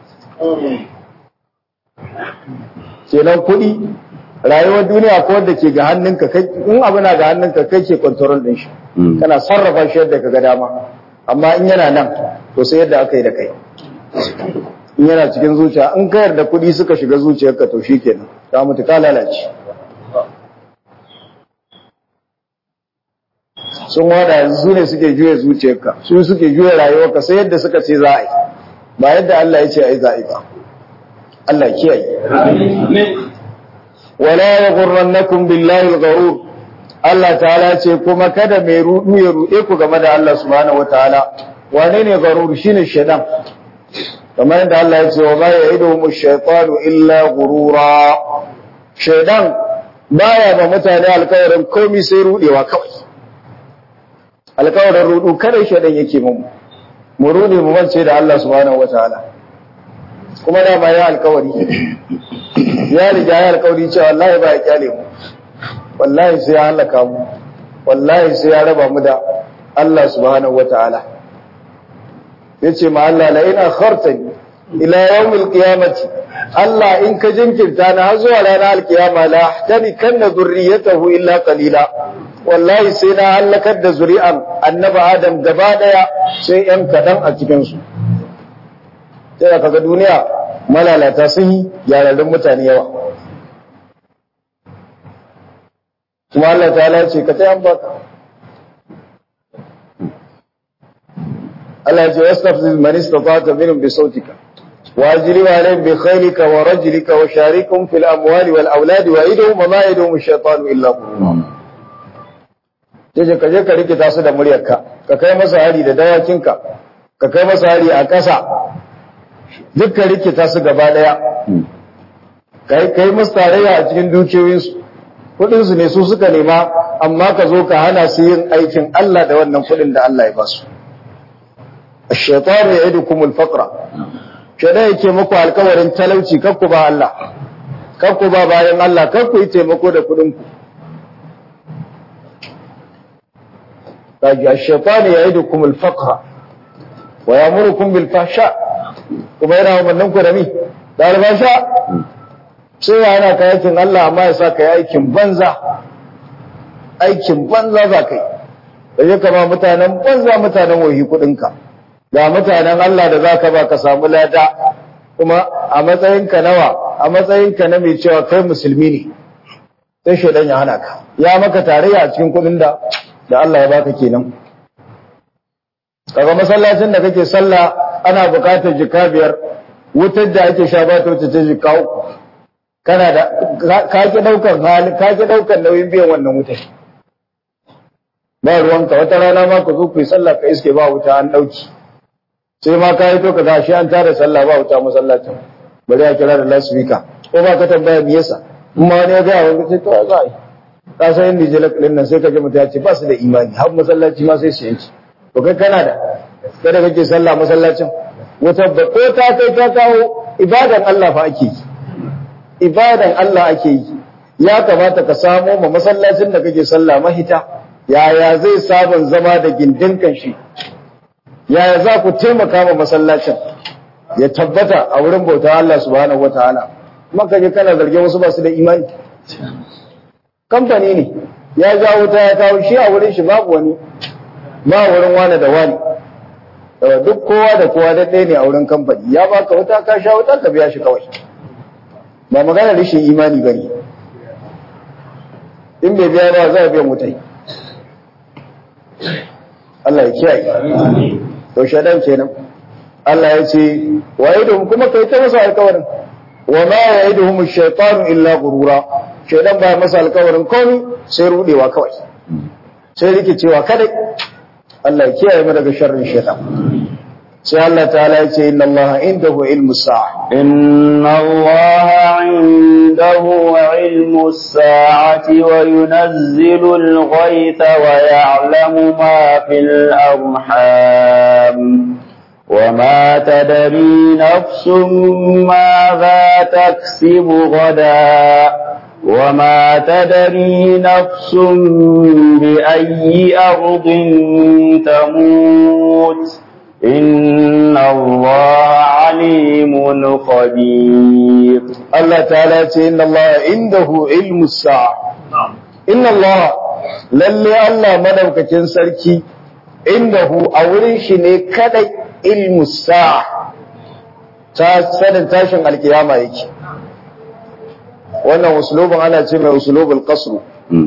kenan kuɗi rayuwar duniya ko wanda ke ga hannunka kai in abu na ga hannunka kai ke control din shi kana sarrafa shi yadda ka ga dama amma in yana nan to sai yadda aka yi da kai in yana cikin zuciya in ka yarda kuɗi suka shiga zuciyarka to shi kenan ta mutu ka lalace sun wada yanzu su ne suke juya zuciyarka su suke juya rayuwarka sai yadda suka ce za a yi ba yadda Allah ya ce a yi za a yi ba Allah kiyaye wala yaghurrannakum billahi al-gharur Allah ta'ala ce kuma kada mai rudu ya rude ku game da Allah subhanahu wataala wane ne garur shine shaitan kamar yadda Allah ya ce wa ma ya'iduhum ash-shaytanu illa ghurura shaidan baya ba mutane alkawarin komi sai rudewa kawai alkawarin rudu kada shaidan yake mu mu rude mu mance da Allah subhanahu wataala kuma da ya alkawari ya riga ya alkawari cewa wallahi ba ya kyale mu wallahi sai ya halaka mu wallahi sai ya raba mu da Allah subhanahu wataala yace ma Allah la ina khartani ila yawmil qiyamati Allah in ka jinkirta na har zuwa ranar alkiyama la ahtani kanna zurriyatahu illa qalila wallahi sai na halakar da zuri'an annabi Adam gaba daya sai yan kadan a cikin su sai kaga duniya malalata sun yi yararrun mutane yawa kuma Allah ta ce ka ta baka Allah ya ce wastafzil man istata'ta minhum bi sautika واجلب عليهم بخيلك ورجلك وشاركهم في الأموال والأولاد وعيدهم وما يعدهم الشيطان إلا غرورا Yace ka je ka rikita su da muryarka, ka kai masa hari da dawakinka, ka kai masa hari a ƙasa, duk ka rikita su gaba ɗaya, ka yi musu tarayya a cikin dukiyoyinsu, kuɗinsu ne su suka nema, amma ka zo ka hana su yin aikin Allah da wannan kuɗin da Allah ya ba su. Shaitan ya idu kumul faqra shaidan yake muku alkawarin talauci kakku ba Allah kakku ba bayan Allah kakku yi taimako da kudinku kaji ash-shaytan ya'idukum al-faqra wa ya'murukum bil fahsha kuma yana umarnin ku da mi da albasha sai yana ka aikin Allah amma ya sa ka yi aikin banza aikin banza za ka yi da ya kama mutanen banza mutanen wahi kudinka ga mutanen Allah da za ka ba ka samu lada kuma a matsayinka nawa a matsayinka na mai cewa kai musulmi ne sai shaidan ya hana ka ya maka tarayya a cikin kudin da da Allah ya baka kenan kaga masallacin da kake sallah ana bukatar jika biyar wutar da ake sha ba ta wuce ta jika uku kana da ka ki daukar hali ka ki daukar nauyin biyan wannan wutar ba ruwanka wata rana ma ka zo ku yi sallah ka iske ba wuta an dauki sai ma ka yi to ka gashi an tara sallah ba wuta masallacin bari a kira da lasfika ko ba ka tambaya me yasa in ma wani ya ga wani sai to za a yi ka san inda je lakalin nan sai ka ji mutum ya ce ba su da imani har masallaci ma sai su yanci to kai kana da kada kake sallah masallacin wata ba ko ta kai ta kawo ibadan Allah fa ake yi ibadan Allah ake yi ya kamata ka samo ma masallacin da kake sallah mahita yaya zai sabon zama da gindin kan shi yaya za ku taimaka ma masallacin ya tabbata a wurin bauta Allah subhanahu wataala kuma kaje kana zargin wasu ba su da imani kamfani ne ya ja wuta ya kawo shi a wurin shi babu wani ba wurin wani da wani duk kowa da kowa da ɗaya ne a wurin kamfani ya baka wuta ka sha wuta ka biya shi kawai ba magana rashin imani ba ne in bai biya ba za a biyan wutai Allah ya kiyaye to shaɗan kenan Allah ya ce wa idhum kuma kai ta masa alƙawarin wa ma ya'iduhum ash-shaytanu illa ghurura shaytan ba masa alƙawarin komai sai rudewa kawai sai rikicewa kadai Allah ya kiyaye mu daga sharrin shaytan sai Allah ta'ala ya ce inna Allah indahu ilmu sa'a inna Allah indahu ilmu sa'ati wa yunazzilu al-ghaytha wa ya'lamu ma fil arham وما تدري نفس ماذا تكسب غدا وما تدري نفس بأي أرض تموت إن الله عليم خبير الله تعالى إن الله عنده علم الساعة إن الله للي الله مدوك سركي عنده أولين شني كدي علم الساعة sanin tashin alkiyama yake wannan usulubin ana ce mai usulubul qasru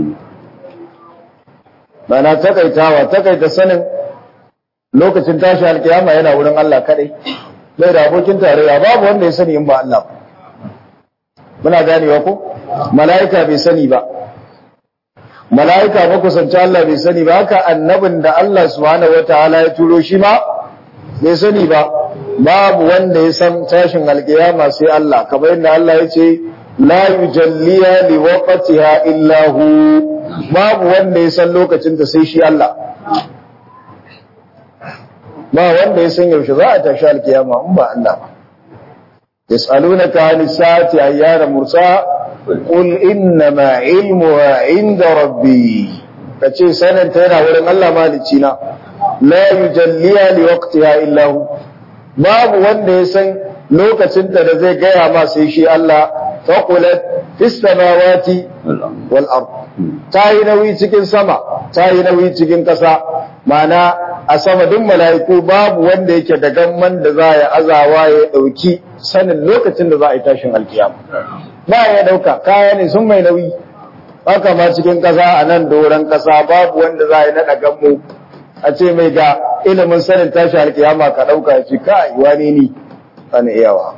mana takaitawa takaita sanin lokacin tashi alkiyama yana wurin Allah kadai bai da abokin tarayya babu wanda ya sani in ba Allah ba muna ganewa ko mala'ika bai sani ba mala'ika makusanci Allah bai sani ba haka annabin da Allah subhanahu wataala ya turo shi ma bai sani ba babu wanda ya san tashin alkiyama sai Allah kamar yadda Allah ya ce la yujalliya li waqtiha illa hu babu wanda ya san lokacin ta sai shi Allah ba wanda ya san yaushe za a tashi alkiyama in ba Allah ba yas'alunaka 'anis sa'ati ayyana mursa qul innama 'ilmuha 'inda rabbi kace sanin ta yana wurin Allah malici na la yujalliya li waqtiha illa hu babu wanda ya san lokacin ta da zai gaya ma sai shi Allah faqulat fis samawati wal ard ta yi nauyi cikin sama ta yi nauyi cikin ƙasa ma'ana a sama duk mala'iku babu wanda yake da gamman da za ya azawa ya ɗauki sanin lokacin da za a yi tashin alkiyama ba ya ɗauka kaya ne sun mai nauyi haka ma cikin ƙasa a nan doron ƙasa babu wanda za a yi naɗa gammo a ce mai ga ilimin sanin tashin alkiyama ka ɗauka ya ce kai wani ni ana iyawa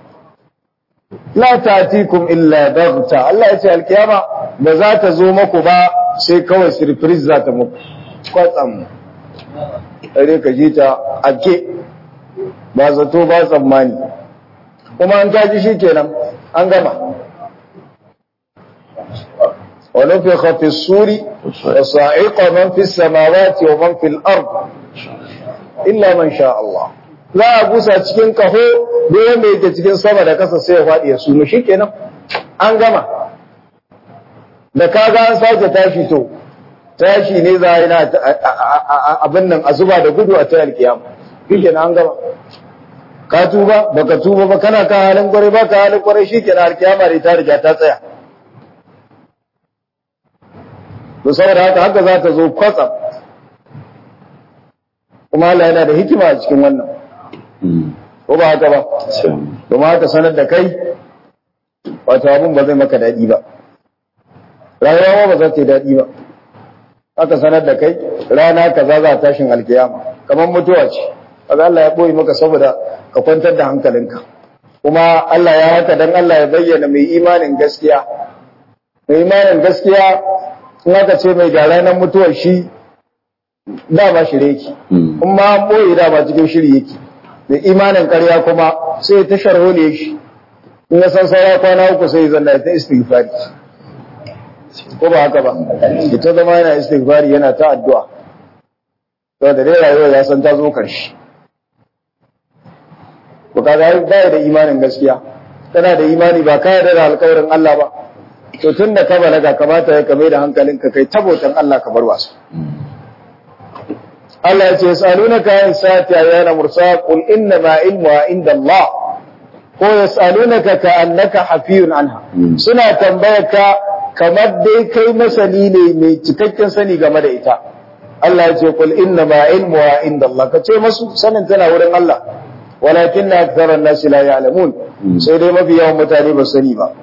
la ta'tikum illa baghta Allah ya ce alkiyama ba za ta zo maku ba sai kawai surprise za ta muku kwatsam ɗare ka ji ta ake ba zato ba tsammani kuma an taji shi kenan an gama wani fi hafi suri da sa'iƙa man fi samawati wa man fi al'ard illa man sha Allah za a busa cikin kaho da mai ke cikin sama da kasa sai ya faɗi ya sunu shi kenan an gama da kaga an sake tashi to tashi ne za a yi na abin nan a zuba da gudu a tayar kiyama shi an gama ka tuba baka tuba ba kana kan halin kwarai ba ka halin kwarai shi kenan alkiyama ne ta riga ta tsaya to saboda haka haka za ta zo kwatsam kuma Allah yana da hikima a cikin wannan ko ba haka ba domin haka sanar da kai wato abin ba zai maka daɗi ba rayuwa ba za ta yi daɗi ba aka sanar da kai rana kaza za tashin alkiyama kamar mutuwa ce kaga Allah ya boye maka saboda ka kwantar da hankalinka kuma Allah ya haka dan Allah ya bayyana mai imanin gaskiya mai imanin gaskiya in aka ce mai ga ranar mutuwar shi dama shirye yake in ma an boye dama cikin shiri yake mai imanin ƙarya kuma sai ta sharhole shi in ya san saura kwana uku sai zanna ta istighfari ko ba haka ba ita zama yana istighfari yana ta addu'a to da dai rayuwa ya san ta zo karshe ko kaga ba da imanin gaskiya kana da imani ba ka yarda da alƙawarin Allah ba to tunda ka balaga kamata ya kame da hankalinka kai tabotan Allah ka bar wasa Allah ya ce yasalunaka an sa'ati ayyana mursa qul inna ma ilmuha inda Allah ko yasalunaka ka annaka hafiyun anha suna tambayarka kamar dai kai masani ne mai cikakken sani game da ita Allah ya ce kul inna ma ilmuha inda Allah ka ce masu sanin tana wurin Allah walakin na aktharan nasi la ya'lamun sai dai mafi yawan mutane ba sani ba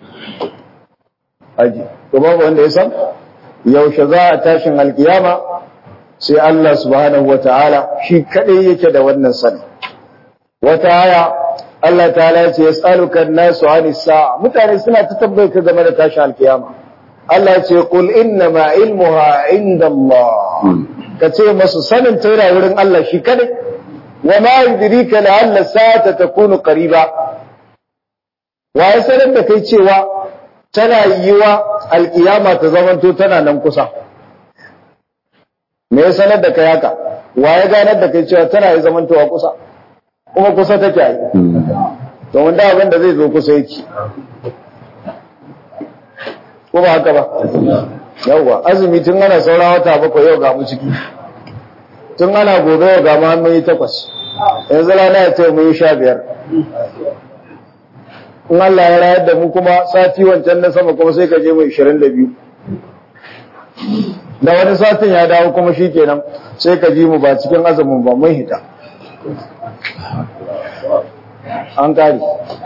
aji to babu wanda ya san yaushe za a tashin alkiyama sai Allah subhanahu wataala shi kadai yake da wannan sani wata aya Allah ta'ala ya ce yas'aluka an-nasu 'anis sa'a mutane suna ta tambaye ka game da tashin alkiyama Allah ya ce qul inna ma ilmuha 'inda Allah ka ce masu sanin taira wurin Allah shi kadai wa ma yudrika la'alla sa'ata takunu qariba wa ya sanar da kai cewa tana yiwa alkiyama ta zamanto tana nan kusa me ya sanar da kai haka wa ya ganar da kai cewa tana yi zamantowa kusa kuma kusa take yi to wanda abin da zai zo kusa yake ko ba haka ba yawwa azumi tun ana saura wata bakwai yau ga mu ciki tun ana gobe yau ga mu mun yi takwas yanzu rana ya ce mun yi sha biyar in Allah ya rayar da mu kuma sati wancan na sama kuma sai ka je mu ishirin da biyu da wani satin ya dawo kuma shi kenan sai ka ji mu ba cikin azumin ba mun hita an kare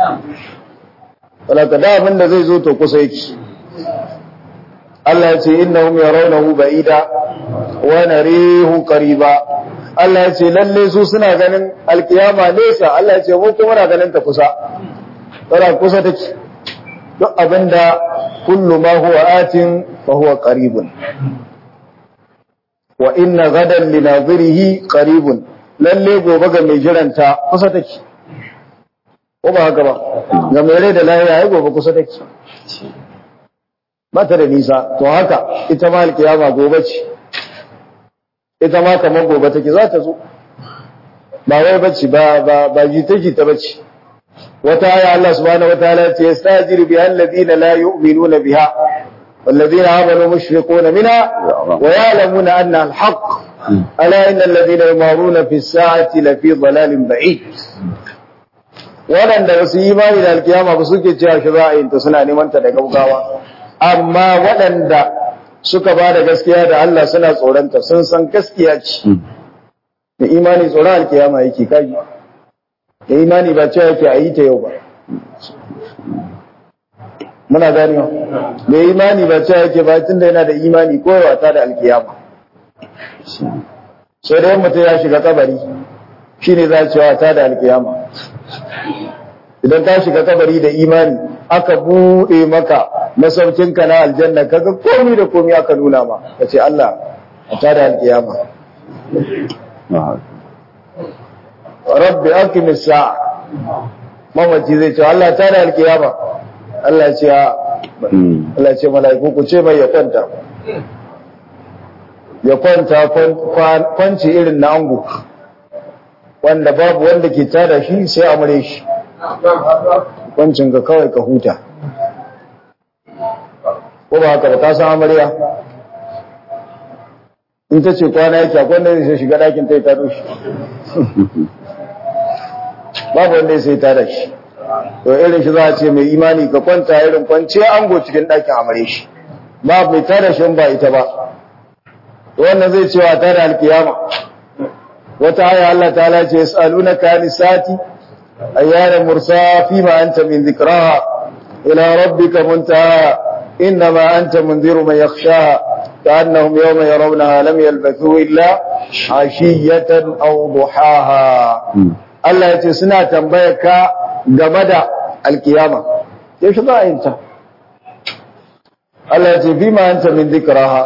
wadda da abin da zai zo to kusa yake Allah ya ce innahum yarawnahu ba'ida wa narihu qariba Allah ya ce lalle su suna ganin alkiyama nesa Allah ya ce mu kuma na ganin ta kusa tana kusa take duk abinda kullu ma huwa atin fa huwa qaribun wa inna gadan li nadhirihi qaribun lalle gobe ga mai jiranta kusa take ko ba haka ba ga mai rai da lahiya ai gobe kusa take ba ta da nisa to haka ita ma alkiyama gobe ce ita ma kamar gobe take za ta zo ba wai bacci ba ba ba jita jita bacci wata aya Allah subhanahu wataala ya ce yastajiru bi alladhina la yu'minuna biha والذين آمنوا مشفقون منها ويعلمون أنها الحق ألا إن الذين يمارون في الساعة لفي ضلال بعيد waɗanda ba su yi imani da alkiyama ba suke cewa shi za a yi ta suna neman ta da gaugawa amma waɗanda suka ba da gaskiya da Allah suna tsoronta sun san gaskiya ce da imani tsoron alkiyama yake kaji da imani ba cewa yake a yi ta yau ba muna ganewa da imani ba cewa yake ba tun da yana da imani koyawa ta da alkiyama sai da mutum ya shiga kabari shi ne za a cewa ta da alkiyama idan ka shiga kabari da imani aka buɗe maka masaukinka na aljanna kaga komi da komi aka nuna ma ka ce Allah a ta da alkiyama rabbi aqimis sa'a mamaci zai ce Allah ta da alkiyama Allah ya ce Allah ya ce mala'iku ku ce mai ya kwanta ya kwanta kwanci irin na ango wanda babu wanda ke tada shi sai amure shi kwancin ka kawai ka huta ko ba haka ba ka san amarya in ta ce kwana yake akwai wanda zai shiga ɗakin ta yi tado shi babu wanda sai tada shi to irin shi za a ce mai imani ka kwanta irin kwanciya ango cikin ɗakin amare shi ba mai tada shi ba ita ba wannan zai cewa ta da alkiyama wata aya Allah ta ce yas'alunaka nisati ayyana mursa fi ma anta min dhikraha ila rabbika muntaha innama anta munziru man yakhshaha كأنهم يوم يرونها لم يلبثوا إلا عشية أو ضحاها Allah ya ce suna tambayar ka game da alkiyama yaushe za a yin ta Allah ya ce bi ma anta min dhikraha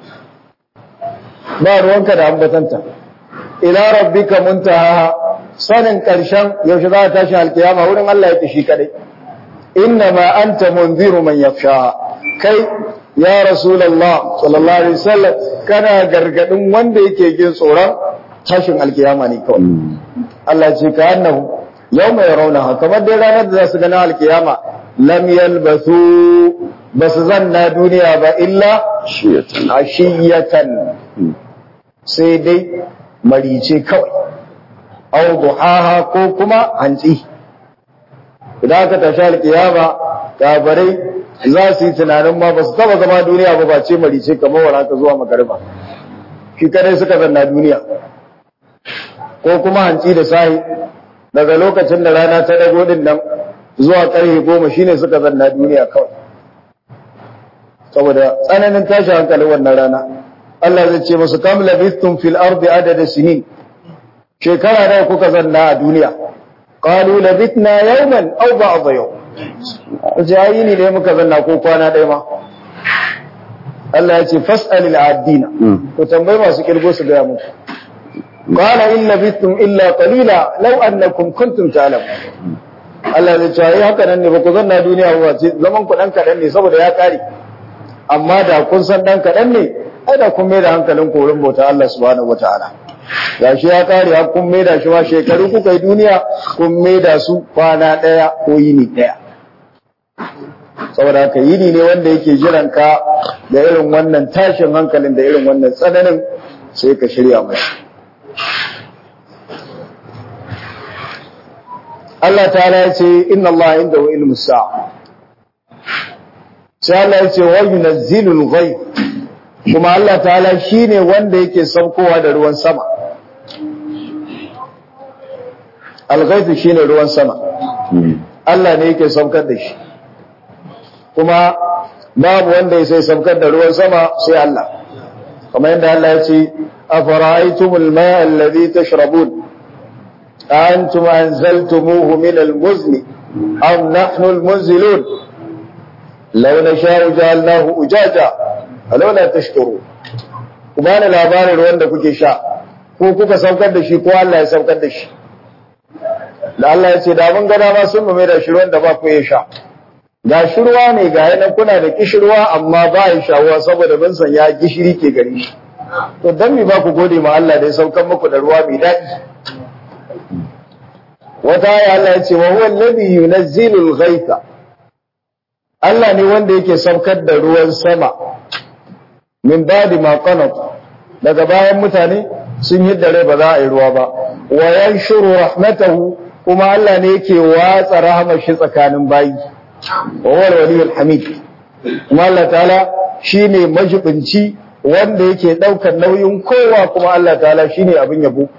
ba ruwanka da ambatanta ila rabbika muntaha sanin karshen yaushe za a tashi alkiyama wurin Allah ya tashi kadai inna ma anta munziru man yakhsha kai ya rasulullah sallallahu alaihi wasallam kana gargadin wanda yake jin tsoron tashin alkiyama ne kawai Allah ce ka annahu yawma yarawnaha kamar dai ranar da za su gana alkiyama lam yalbathu basu zanna duniya ba illa ashiyatan sai dai marice kawai au duhaha ko kuma hantsi idan aka tashi alkiyama kabarai za su yi tunanin ma ba su taba zama duniya ba ba ce marice kamar wala ka zuwa magariba shi kadai suka zanna duniya ko kuma hantsi da sahi daga lokacin da rana ta dago din nan zuwa karfe goma shine suka zanna duniya kawai saboda tsananin tashi hankalin wannan rana Allah zai ce musu kam labithtum fil ardi adada sinin shekara nawa kuka zanna a duniya qalu labithna yawman aw ba'd yawm jayi ne da muka zanna ko kwana ɗaya ma Allah ya ce fas'alil adina to tambayi masu kirgo su ga muku qala in labithtum illa qalila law annakum kuntum ta'lamun Allah zai ce ai haka nan ne ba ku zanna duniya ba ce zaman ku dan kadan ne saboda ya kare amma da kun san dan kadan ne ai da kun mai da hankalin korin bauta Allah subhanahu wataala gashi ya kare har kun mai da shi ma shekaru kuka yi duniya kun mai da su kwana daya ko yini daya saboda haka yini ne wanda yake jiran ka da irin wannan tashin hankalin da irin wannan tsananin sai ka shirya mai Allah ta'ala ya ce inna Allah indahu ilmu sa'a sai Allah ya ce wa yunazzilul ghaib kuma Allah ta'ala shine wanda yake saukowa da ruwan sama al-ghaib shine ruwan sama Allah ne yake saukar da shi kuma babu wanda ya sai saukar da ruwan sama sai Allah kamar yadda Allah ya ce afara'aytumul ma'a alladhi tashrabun أأنتم أنزلتموه من المزن أم نحن المنزلون لو نشاء جعلناه أجاجا فلولا تشكرون kuma na labarin ruwan da kuke sha ko kuka saukar da shi ko Allah ya saukar da shi da Allah ya ce da mun gada ma sun mai da shi ruwan da ba ku ya sha ga shi ruwa ne ga yanan kuna da kishirwa amma ba ya shawuwa saboda mun san ya gishiri ke gari shi to dan me ba ku gode ma Allah da ya saukan muku da ruwa mai daɗi wata aya Allah ya ce wa huwa alladhi yunazzilu al-ghaytha Allah ne wanda yake saukar da ruwan sama min ba'di ma qanat daga bayan mutane sun yi dare ba za a yi ruwa ba wa yanshuru rahmatahu kuma Allah ne yake watsa rahmar shi tsakanin bayi wa huwa al-waliyul hamid kuma Allah ta'ala shine majibinci wanda yake daukar nauyin kowa kuma Allah ta'ala shine abin yabo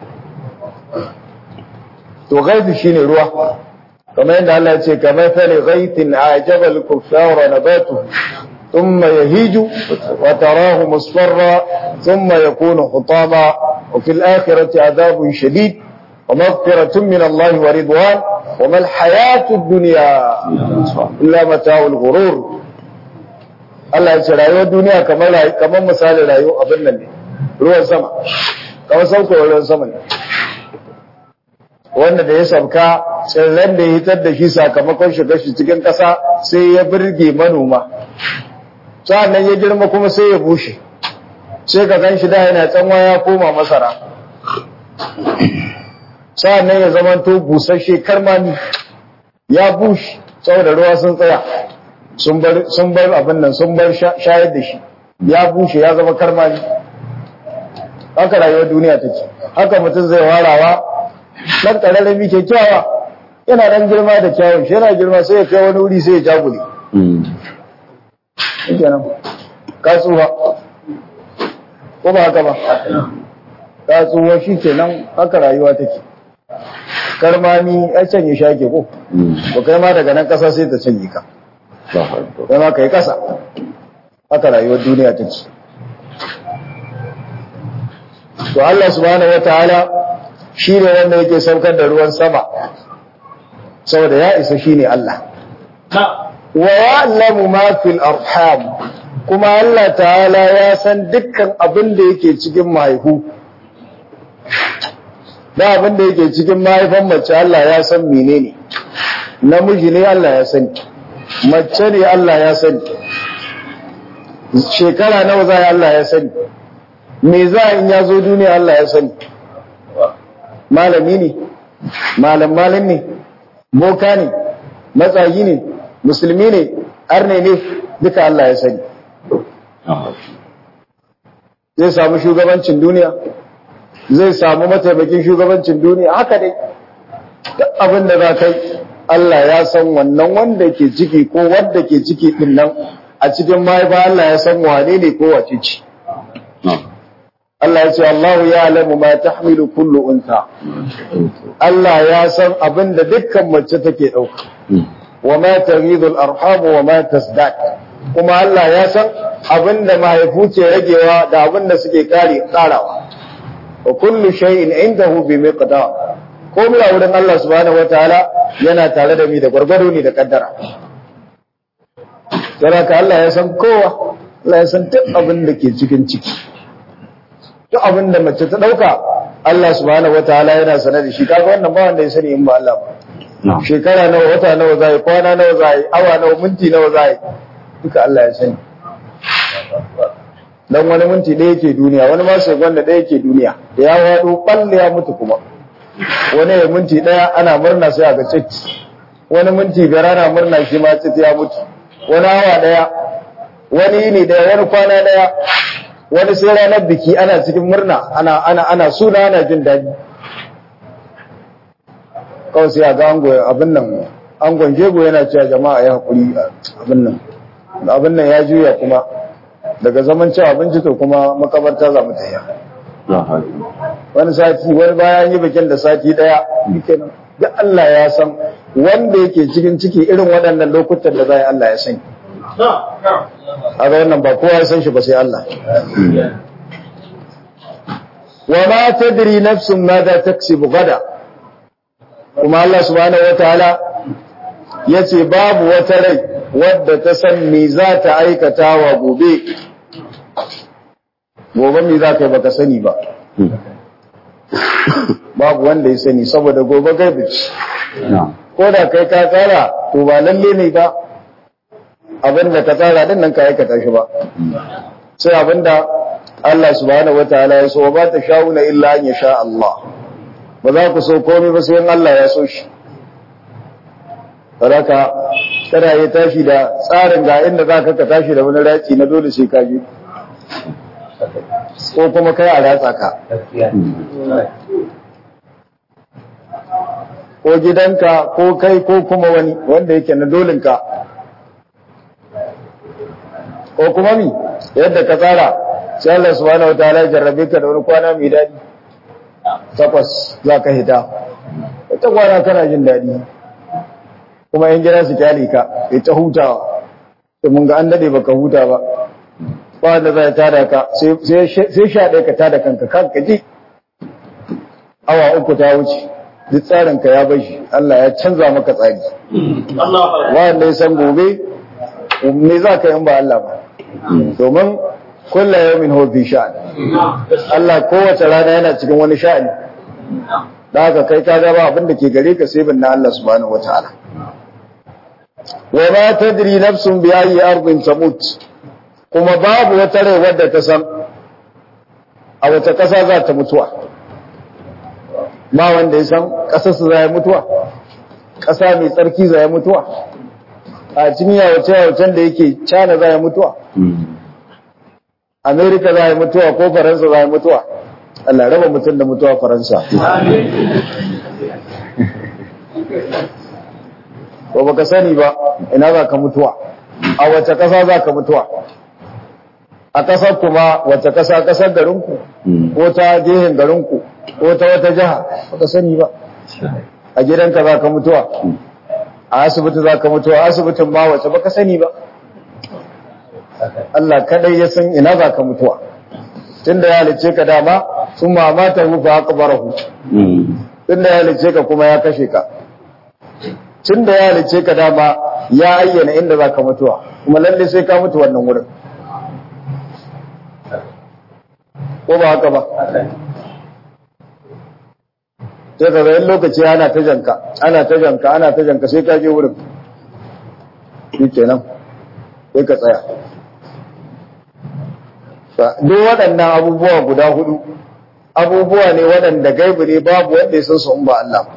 to gaibi shine ruwa kamar yadda Allah ya ce kamar fali ghaitin ajaba al-kuffara nabatu thumma yahiju wa tarahu musfarra thumma yakunu hutama wa fil akhirati adhabun shadid wa maghfiratun min Allah wa ridwan wa ma al-hayatu ad-dunya illa mata'ul ghurur Allah ya ce rayuwar duniya kamar kamar misalin rayuwar abin nan ne ruwan sama kamar sauko ruwan sama ne wanda da ya sauka tsirran da ya hitar da shi sakamakon shiga shi cikin ƙasa sai ya birge manoma sa'annan ya girma kuma sai ya bushe sai ka gan shi da yana tsanwa ya koma masara sa'annan ya zama to busasshe karmami ya bushe saboda ruwa sun tsaya sun bar abin nan sun bar shayar da shi ya bushe ya zama karmami haka rayuwar duniya take haka mutum zai warawa dan kararrami kyakkyawa yana dan girma da kyawun shi yana girma sai ya kai wani wuri sai ya jagule kenan kasuwa ko ba haka ba kasuwa shi kenan haka rayuwa take karmami ya canye shake ko ba kai ma daga nan kasa sai ta canye ka kai ma kai kasa haka rayuwar duniya take to Allah subhanahu wataala shi ne wanda yake saukar da ruwan sama saboda ya isa shi ne Allah wa ya'lamu ma fil arham kuma Allah ta'ala ya san dukkan abin da yake cikin mahaifu da abin da yake cikin mahaifan mace Allah ya san menene namiji ne Allah ya sani mace ne Allah ya sani shekara nawa za Allah ya sani me za in ya zo duniya Allah ya sani malami ne malam malam ne boka ne matsayi ne musulmi ne arne ne duka Allah ya sani zai samu shugabancin duniya zai samu mataimakin shugabancin duniya haka dai duk abin da za kai Allah ya san wannan wanda ke ciki ko wanda ke ciki din nan a cikin mahaifa Allah ya san wane ne ko wace ce Allah ya ce Allahu ya alamu ma tahmilu kullu unta Allah ya san abin da dukkan mace take dauka wa ma taghidu al-arham wa ma tasdaq kuma Allah ya san abin da mahaifu ke ragewa da abin da suke kare karawa wa kullu shay'in indahu bi miqdar komai a wurin Allah subhanahu wataala yana tare da mi da gwargwado ne da kaddara Saraka Allah ya san kowa Allah ya san duk abin da ke cikin ciki duk abin da mace ta ɗauka Allah subhanahu wa ta'ala yana sanar da shi kaga wannan ba wanda ya sani in ba Allah ba shekara nawa wata nawa zai kwana nawa zai awa nawa minti nawa zai duka Allah ya sani dan wani minti ɗaya yake duniya wani ma sai gwanda ɗaya yake duniya da ya wado balle ya mutu kuma wani ya minti ɗaya ana murna sai a ga cik wani minti biyar ana murna shi ma cik ya mutu wani awa ɗaya wani yini ɗaya wani kwana ɗaya wani sai ranar biki ana cikin murna ana ana ana suna ana jin daɗi kawai sai a ga ango abin nan angon jego yana cewa jama'a ya haƙuri abin nan abin nan ya juya kuma daga zaman cewa abinci to kuma makabarta za mu tayya wani sati wani bayan yi bikin da sati ɗaya kenan duk Allah ya san wanda yake cikin ciki irin waɗannan lokutan da zai Allah ya sani haka wannan ba kowa ya san shi ba sai Allah wa ma tadri nafsun madha taksibu gada kuma Allah subhanahu wataala yace babu wata rai wadda ta san me za ta aikata wa gobe gobe me za ka yi baka sani ba babu wanda ya sani saboda gobe gaibi ce na'am ko da kai ka tsara to ba lalle ne ba abin da ka tsara din nan ka aikata shi ba sai abin da Allah subhanahu wataala ya so ba ta sha'una illa an yasha Allah ba za ku so komai ba sai in Allah ya so shi Baraka kada ya tashi da tsarin ga inda za ka ka tashi da wani raci na dole sai ka je ko kuma kai a ratsa ka ko gidanka ko kai ko kuma wani wanda yake na dolinka ko kuma mi yadda ka tsara sai Allah subhanahu wataala ya jarrabe ka da wani kwana mai daɗi takwas za ka hita ita kwana kana jin daɗi kuma yan gida su kyale ka ya ta hutawa to mun ga an dade baka huta ba ba wanda zai tada ka sai sai sha ɗaya ka tada kanka kanka ji awa uku ta wuce duk tsarin ka ya bashi Allah ya canza maka tsari wanda ya san gobe me za ka yi ba Allah ba domin kulla yawmin huwa fi sha'an Allah kowace rana yana cikin wani sha'ani da haka kai ka ga ba abin da ke gare ka sai bin na Allah subhanahu wataala wa ma tadri nafsun bi ayi ardin tamut kuma babu wata rai wadda ta san a wata kasa za ta mutuwa ba wanda ya san kasar su za mutuwa kasa mai tsarki za mutuwa a cikin yawace yawacen da yake China za mutuwa Amerika za mutuwa ko Faransa za mutuwa Allah raba mutum da mutuwa Faransa ko baka sani ba ina za ka mutuwa a wace ƙasa za ka mutuwa a ƙasar kuma wace ƙasa ƙasar garinku ko ta gehen garinku ko ta wata jiha baka sani ba a gidanka za ka mutuwa a asibiti za ka mutuwa asibitin ma wace baka sani ba Allah kadai ya san ina za ka mutuwa tunda ya halice ka dama sun mamata hu fa aqbarahu tunda ya halice ka kuma ya kashe ka tunda ya halice ka dama ya ayyana inda za ka mutuwa kuma lalle sai ka mutu wannan wurin ko ba haka ba sai ka ga lokaci ana ta janka ana ta janka ana ta janka sai ka je wurin shi kenan sai ka tsaya duk waɗannan abubuwa guda hudu abubuwa ne waɗanda gaibu ne babu wanda ya san su in ba Allah ba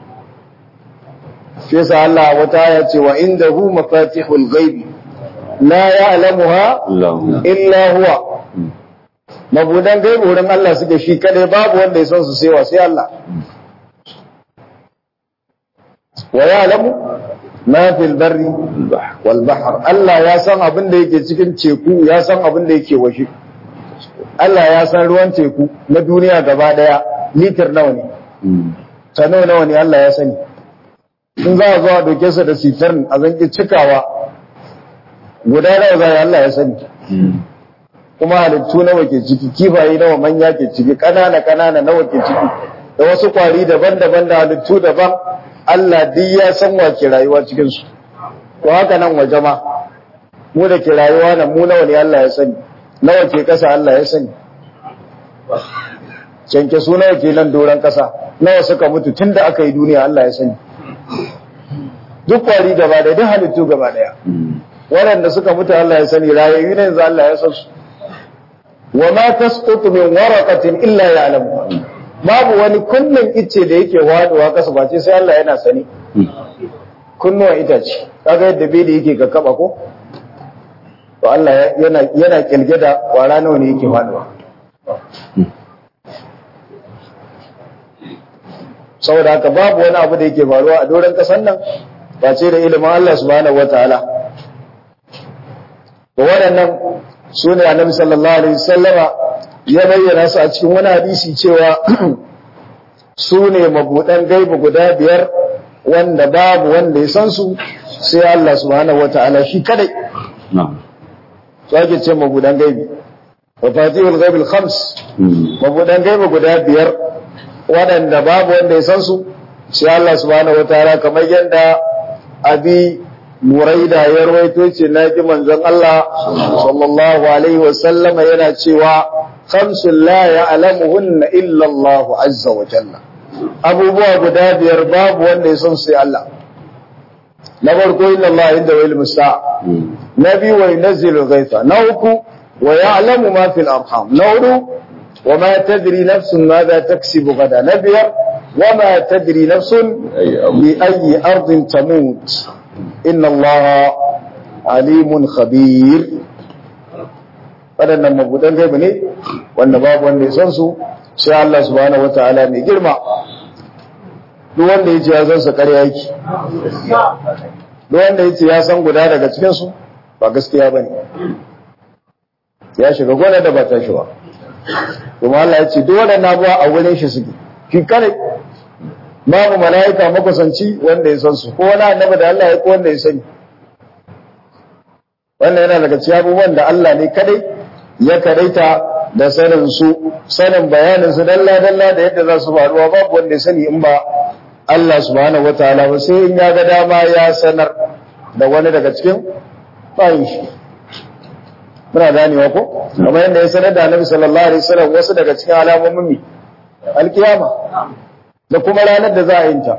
shi yasa Allah wata ya ce wa indahu mafatihul ghaibi la ya'lamuha illa huwa mabudan gaibu wurin Allah suke shi kadai babu wanda ya san su sai wa sai Allah wa ya'lamu ma fil barri wal bahr Allah ya san abin da yake cikin teku ya san abin da yake washe Allah ya san ruwan teku na duniya gaba daya litir nawa ne tano nawa ne Allah ya sani in za a zo a doke sa da sitar a zanki cikawa guda nawa za Allah ya sani kuma halittu nawa ke ciki kifaye nawa manya ke ciki kanana kanana nawa ke ciki da wasu kwari daban-daban da halittu daban Allah duk ya san wa ke rayuwa cikin su to haka nan waje ma mu da ke rayuwa nan mu nawa ne Allah ya sani nawa ke kasa Allah ya sani canke su nawa ke nan doron kasa nawa suka mutu tun da aka yi duniya Allah ya sani duk kwari gaba da duk halittu gaba daya waɗanda suka mutu Allah ya sani rayayyu ne yanzu Allah ya san su wa ma tasqutu min waraqatin illa ya'lamu babu wani kullun ice da yake waduwa kasa ba ce sai Allah yana sani kunnuwa itace kaga yadda beli yake ga kaba ko to Allah yana yana kilge da kwara nawa ne yake faduwa saboda haka babu wani abu da yake faruwa a doron kasan nan ba ce da ilimin Allah subhanahu wataala to waɗannan su ne annabi sallallahu alaihi wasallama ya bayyana su a cikin wani hadisi cewa su ne mabuɗan gaibu guda biyar wanda babu wanda ya san su sai Allah subhanahu wataala shi kadai su ake ce mabuɗan gaibi wa fatihul ghaibil khams mabuɗan gaibu guda biyar waɗanda babu wanda ya san su sai Allah subhanahu wataala kamar yadda abi muraida ya rawaito ce na ji manzon Allah sallallahu alaihi wa sallama yana cewa khamsun la ya'lamuhunna illa Allah azza wa jalla abubuwa guda biyar babu wanda ya san sai Allah na farko inna Allah inda wa ilmu sa'a na biyu wa yunzilu ghaifa na uku wa ya'lamu ma fil arham na hudu wa ma tadri nafsun madha taksibu gada na biyar wa ma tadri nafsun bi ayyi ardin tamut inna Allah alimun khabir waɗannan mabudan gaibu ne wanda babu wanda ya san su sai Allah subhanahu wataala mai girma duk wanda ya ce ya san su ƙarya yake duk wanda ya ce ya san guda daga cikin su ba gaskiya bane ya shiga gona da ba ta shi ba kuma Allah ya ce duk waɗannan abuwa a wurin shi suke shi kare babu mala'ika makusanci wanda ya san su ko wani annabi da Allah ya ko wanda ya sani wannan yana daga cikin abubuwan da Allah ne kadai ya kadaita da sanin su sanin bayanin su dalla dalla da yadda za su faruwa babu wanda ya sani in ba Allah subhanahu wataala ba sai in ya ga dama ya sanar da wani daga cikin bayin shi muna ganewa ko kamar yadda ya sanar da Annabi sallallahu alaihi wasallam wasu daga cikin alamomin mi alkiyama da kuma ranar da za a yin ta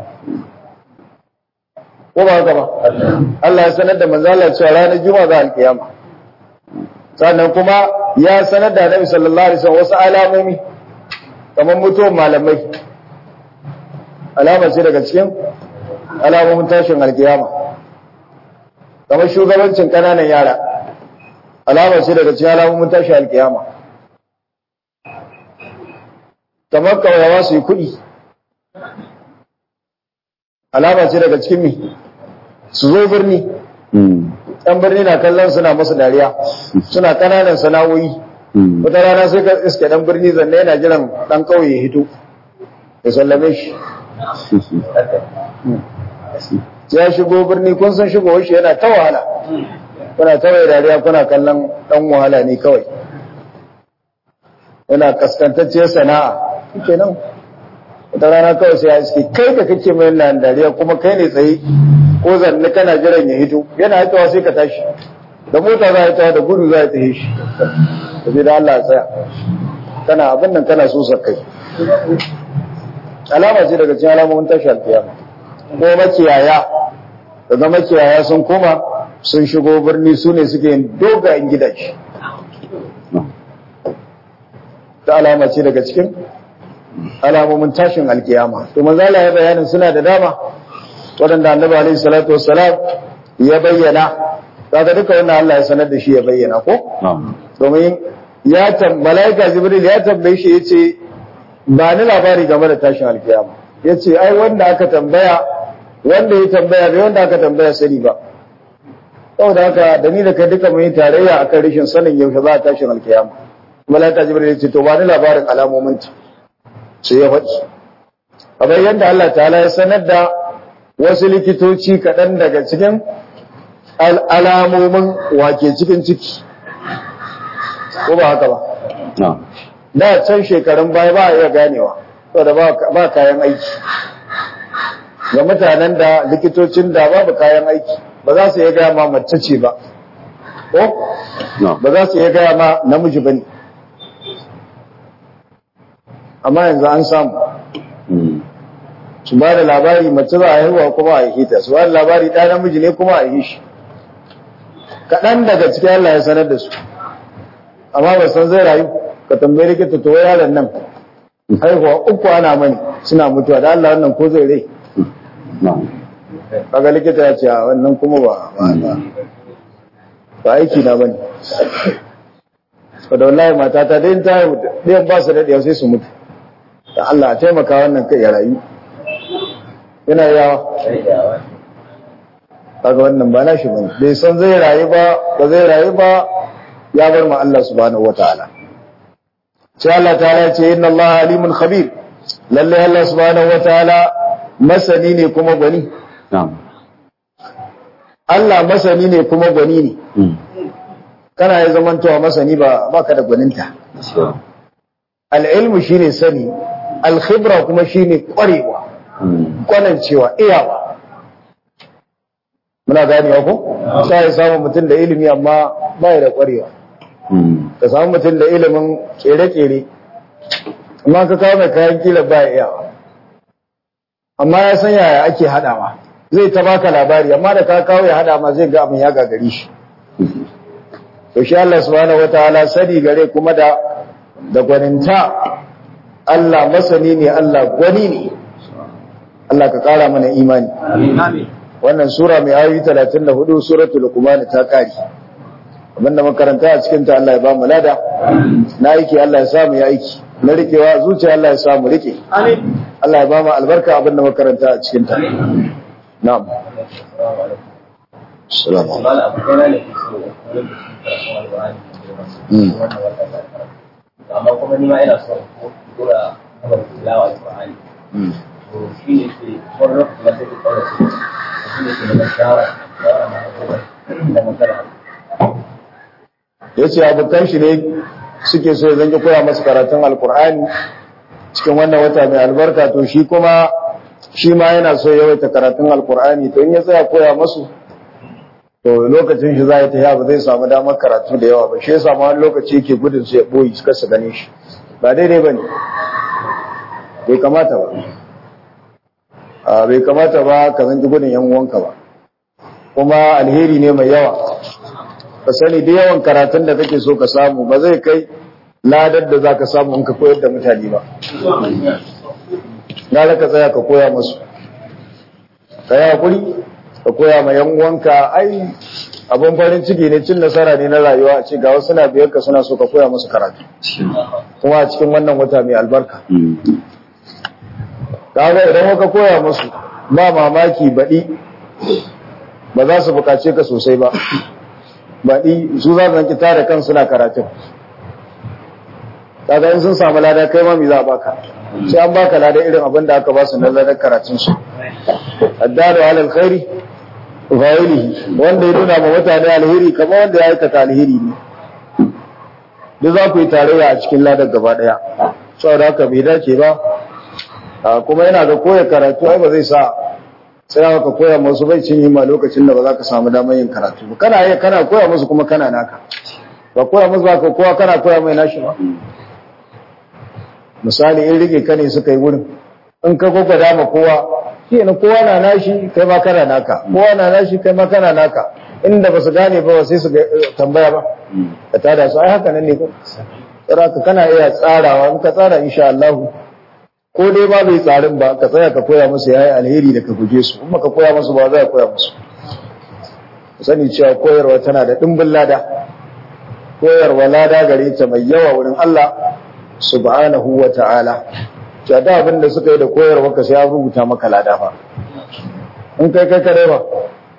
ko ba haka ba Allah ya sanar da manzo Allah cewa ranar juma'a za alkiyama sannan kuma ya sanar da Annabi sallallahu alaihi wasallam wasu alamomi kamar mutuwar malamai alama ce daga cikin alamomin tashin alkiyama kamar shugabancin kananan yara alama ce daga cikin alamomin tashin alkiyama kamar kawayawa su yi kuɗi alama ce daga cikin mi su zo birni ɗan birni na kallon suna masu dariya suna ƙananan sana'o'i wata rana sai ka iske ɗan birni zanne yana jiran ɗan ƙauye ya hito ya sallame shi ya shigo birni kun san shigo shi yana ta wahala kuna ta mai dariya kuna kallon ɗan wahala ne kawai yana kaskantacce sana'a kenan wata rana kawai sai ya iske kai da kake mai nan dariya kuma kai ne tsaye ko zanne kana jiran ya hito yana hitowa sai ka tashi da mota za ta da gudu za ta yi shi da da Allah tsaya kana abin nan kana so kai alama ce daga cikin alamomin tashi alkiyama ko makiyaya daga makiyaya sun koma sun shigo birni su ne suke yin dogayen gidaje ta alama ce daga cikin alamomin tashin alkiyama to manzo Allah ya bayanin suna da dama waɗanda annabi alaihi salatu wassalam ya bayyana kaga duka wannan Allah ya sanar da shi ya bayyana ko domin ya tam malaika jibril ya tambaye shi yace ba ni labari game da tashin alkiyama yace ai wanda aka tambaya wanda ya tambaya bai wanda aka tambaya sani ba saboda haka da ni da kai duka mun yi tarayya akan rashin sanin yaushe za a tashin alkiyama malaika jibril yace to ba ni labarin alamomin ta sai ya faɗi kamar yadda Allah ta'ala ya sanar da wasu likitoci kaɗan daga cikin alamomin wake cikin ciki ko ba haka ba da can shekarun baya ba a iya ganewa saboda ba kayan aiki ga mutanen da likitocin da babu kayan aiki ba za su iya gaya ma mace ce ba ko ba za su iya gaya ma namiji ba ne amma yanzu an samu su ba da labari mace za a haihuwa kuma a yi ta su ba da labari ɗaya namiji ne kuma a yi shi kaɗan daga cikin Allah ya sanar da su amma ba san zai rayu ka tambayi likita to yaron nan haihuwa uku ana mani suna mutuwa da Allah wannan ko zai rai kaga likita ya ce a wannan kuma ba ba aiki na bane da wallahi matata dai ta haihu ɗayan ba su daɗewa sai su mutu da Allah a taimaka wannan kai ya rayu yana yawa kaga wannan ba nashi bane bai san zai rayu ba ba zai rayu ba ya bar ma Allah subhanahu wataala sai Allah ta'ala ce inna Allah alimun khabir lalle Allah subhanahu wataala masani ne kuma gwani Allah masani ne kuma gwani ne kana ya zamantowa masani ba baka da gwaninta al-ilmu shine sani al-khibra kuma shine kwarewa kwanancewa iyawa muna ganewa ko sai ya samu mutum da ilimi amma ba da kwarewa ka samu mutum da ilimin kere-kere amma ka kawo mai kayan kila ba iyawa amma ya san yaya ake haɗawa zai ta baka labari amma da ka kawo ya haɗa ma zai ga abin ya gagari shi to shi Allah subhanahu wataala sani gare kuma da da gwaninta Allah masani ne Allah gwani ne Allah ka kara mana imani wannan sura mai ayoyi 34 suratul luqman ta kare abinda makaranta a cikin ta Allah ya ba mu lada na aiki Allah ya samu ya aiki na rikewa zuciya Allah ya samu rike Allah ya ba mu albarka abinda makaranta a cikin ta na'am assalamu amma kuma ni ma ina son kura kamar tilawa Qur'ani to shi ne ke wani lokaci ma sai ku kaura su shi ne ke da shawara shawara na da magana ya ce abokan shi ne suke so zan ki koya masu karatun alkur'ani cikin wannan wata mai albarka to shi kuma shi ma yana so yawaita karatun alkur'ani to in ya tsaya koya masu to lokacin shi za ya tafiya ba zai samu damar karatu da yawa ba shi ya samu wani lokaci yake gudun su ya boyi suka su gane shi ba daidai ba ne bai kamata ba a bai kamata ba ka zanki gudun yan uwanka ba kuma alheri ne mai yawa ka sani da yawan karatun da kake so ka samu ba zai kai ladar da za ka samu in ka koyar da mutane ba na ka tsaya ka koya masu ka yi hakuri ka koya ma yan uwanka ai abin farin ciki ne cin nasara ne na rayuwa a ce ga wasu na biyar ka suna so ka koya musu karatu kuma a cikin wannan wata mai albarka kaga idan ka koya musu ba mamaki baɗi ba za su buƙace ka sosai ba baɗi su za su zanki tare kan suna karatun kaga in sun samu lada kai ma me za a baka sai an baka lada irin abin da aka ba su na ladar karatun su addalu ala alkhairi fa'ilihi wanda ya nuna ma mutane alheri kamar wanda ya aikata alheri ne duk za ku yi tarayya a cikin ladar gaba daya saboda haka bai dace ba kuma yana ga koya karatu ai ba zai sa sai ka koya musu bai cin yi ma lokacin da ba za ka samu damar yin karatu ba kana yi kana koya musu kuma kana naka ba koya musu ba ka kowa kana koya mai nashi ba misali in rike ka ne suka yi wurin in ka gwagwada ma kowa shi ne kowa na nashi kai ma kana naka kowa na nashi kai ma kana naka inda ba su gane ba sai su tambaya ba ka tada su ai haka nan ne ko tsara ka kana iya tsarawa in ka tsara insha Allah ko dai ba bai tsarin ba ka tsaya ka koya musu yayi alheri da ka guje su kuma ka koya musu ba za ka koya musu sani cewa koyarwa tana da dimbin lada koyarwa lada gare ta mai yawa wurin Allah subhanahu wa ta'ala cewa da abin da suka yi da koyarwa ka sai ya rubuta maka lada fa in kai kai kare ba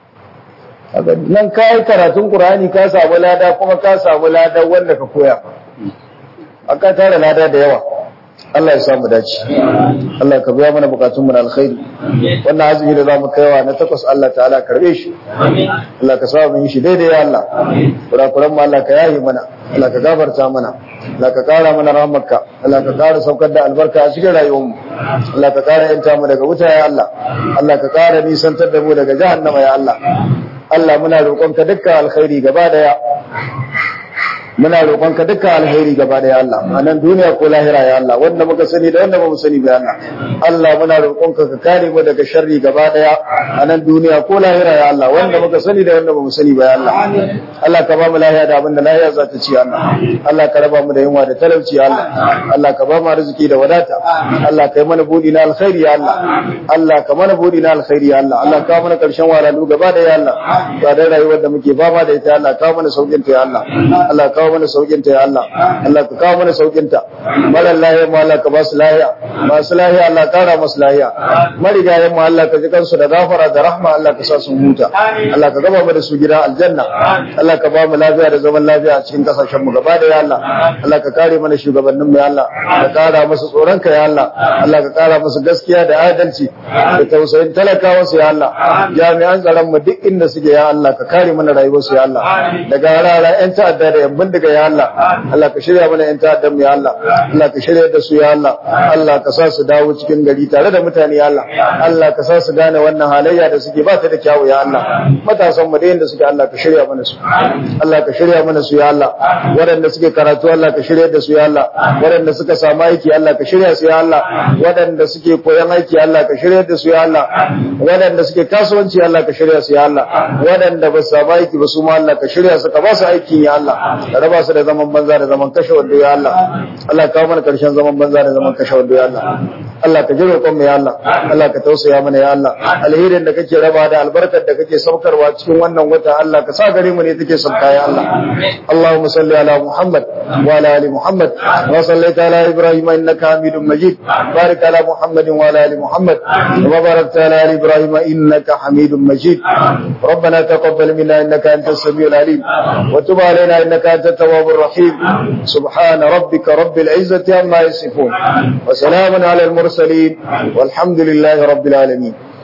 nan ka yi karatun Qur'ani ka samu lada kuma ka samu lada wanda ka koya aka tara lada da yawa Allah ya samu dace Allah ka biya mana bukatun mu na alkhairi wannan azumi da zamu kaiwa na takwas Allah ta'ala karbe shi Allah ka sa mu yi shi daidai ya Allah kurakuran mu Allah ka yayi mana Allah ka gafarta mana Allah ka kara mana rahmarka Allah ka kara saukar da albarka a cikin rayuwar mu Allah ka kara yanta mu daga wuta ya Allah Allah ka kara nisantar da mu daga jahannama ya Allah Allah muna roƙonka dukkan alkhairi gaba daya muna roƙonka dukkan alheri gaba da ya Allah a nan duniya ko lahira ya Allah wanda muka sani da wanda ba mu sani ba ya Allah Allah muna roƙonka ka kare mu daga sharri gaba daya a nan duniya ko lahira ya Allah wanda muka sani da wanda ba mu sani ba ya Allah Allah ka ba mu lahiya da abin da lahiya za ta ci ya Allah Allah ka raba mu da yunwa da talauci ya Allah Allah ka ba mu arziki da wadata Allah ka yi mana budi na alkhairi ya Allah Allah ka mana budi na alkhairi ya Allah Allah ka mana karshen walalu gaba da ya Allah ba da rayuwar da muke fama da ita Allah ka mana saukin ta ya Allah Allah ka kawo mana saukinta ya Allah Allah ka kawo mana saukinta mara lahiya mu Allah ka ba su lahiya masu lahiya Allah kara masu lahiya marigayen mu Allah ka ji kansu da gafara da rahma Allah ka sa su huta Allah ka gaba mu da su gida aljanna Allah ka ba mu lafiya da zaman lafiya a cikin kasashen mu gaba da ya Allah Allah ka kare mana shugabannin mu ya Allah ka kara musu tsoron ka ya Allah Allah ka kara musu gaskiya da adalci da tausayin talakawa su ya Allah jami'an tsaron mu duk inda suke ya Allah ka kare mana rayuwar su ya Allah daga rara yan ta'adda da yan bindiga ya Allah Allah ka shirya mana yan ta'addan mu ya Allah Allah ka shirya da su ya Allah Allah ka sa su dawo cikin gari tare da mutane ya Allah Allah ka sa su gane wannan halayya da suke ba ta da kyawu ya Allah matasan mu da yanda suke Allah ka shirya mana su Allah ka shirya mana su ya Allah waɗanda suke karatu Allah ka shirya da su ya Allah waɗanda suka samu aiki Allah ka shirya su ya Allah waɗanda suke koyon aiki Allah ka shirya da su ya Allah waɗanda suke kasuwanci Allah ka shirya su ya Allah waɗanda ba su samu aiki ba su ma Allah ka shirya su ka ba su aiki ya Allah ka raba su da zaman banza da zaman kashe wando ya Allah Allah ka kawo mana karshen zaman banza da zaman kashe wando ya Allah Allah ka jiro kon mu ya Allah Allah ka tausaya mana ya Allah alherin da kake raba da albarkar da kake saukarwa cikin wannan wata Allah ka sa gare mu ne take sauka ya Allah Allahumma salli ala Muhammad wa ala ali Muhammad wa sallaita ala Ibrahim innaka Hamidum Majid barik ala Muhammad wa ala ali Muhammad wa barakta ala ali Ibrahim innaka Hamidum Majid ربنا تقبل منا انك انت السميع العليم وتب علينا انك انت التواب الرحيم سبحان ربك رب العزه عما يصفون وسلام على المرسلين والحمد لله رب العالمين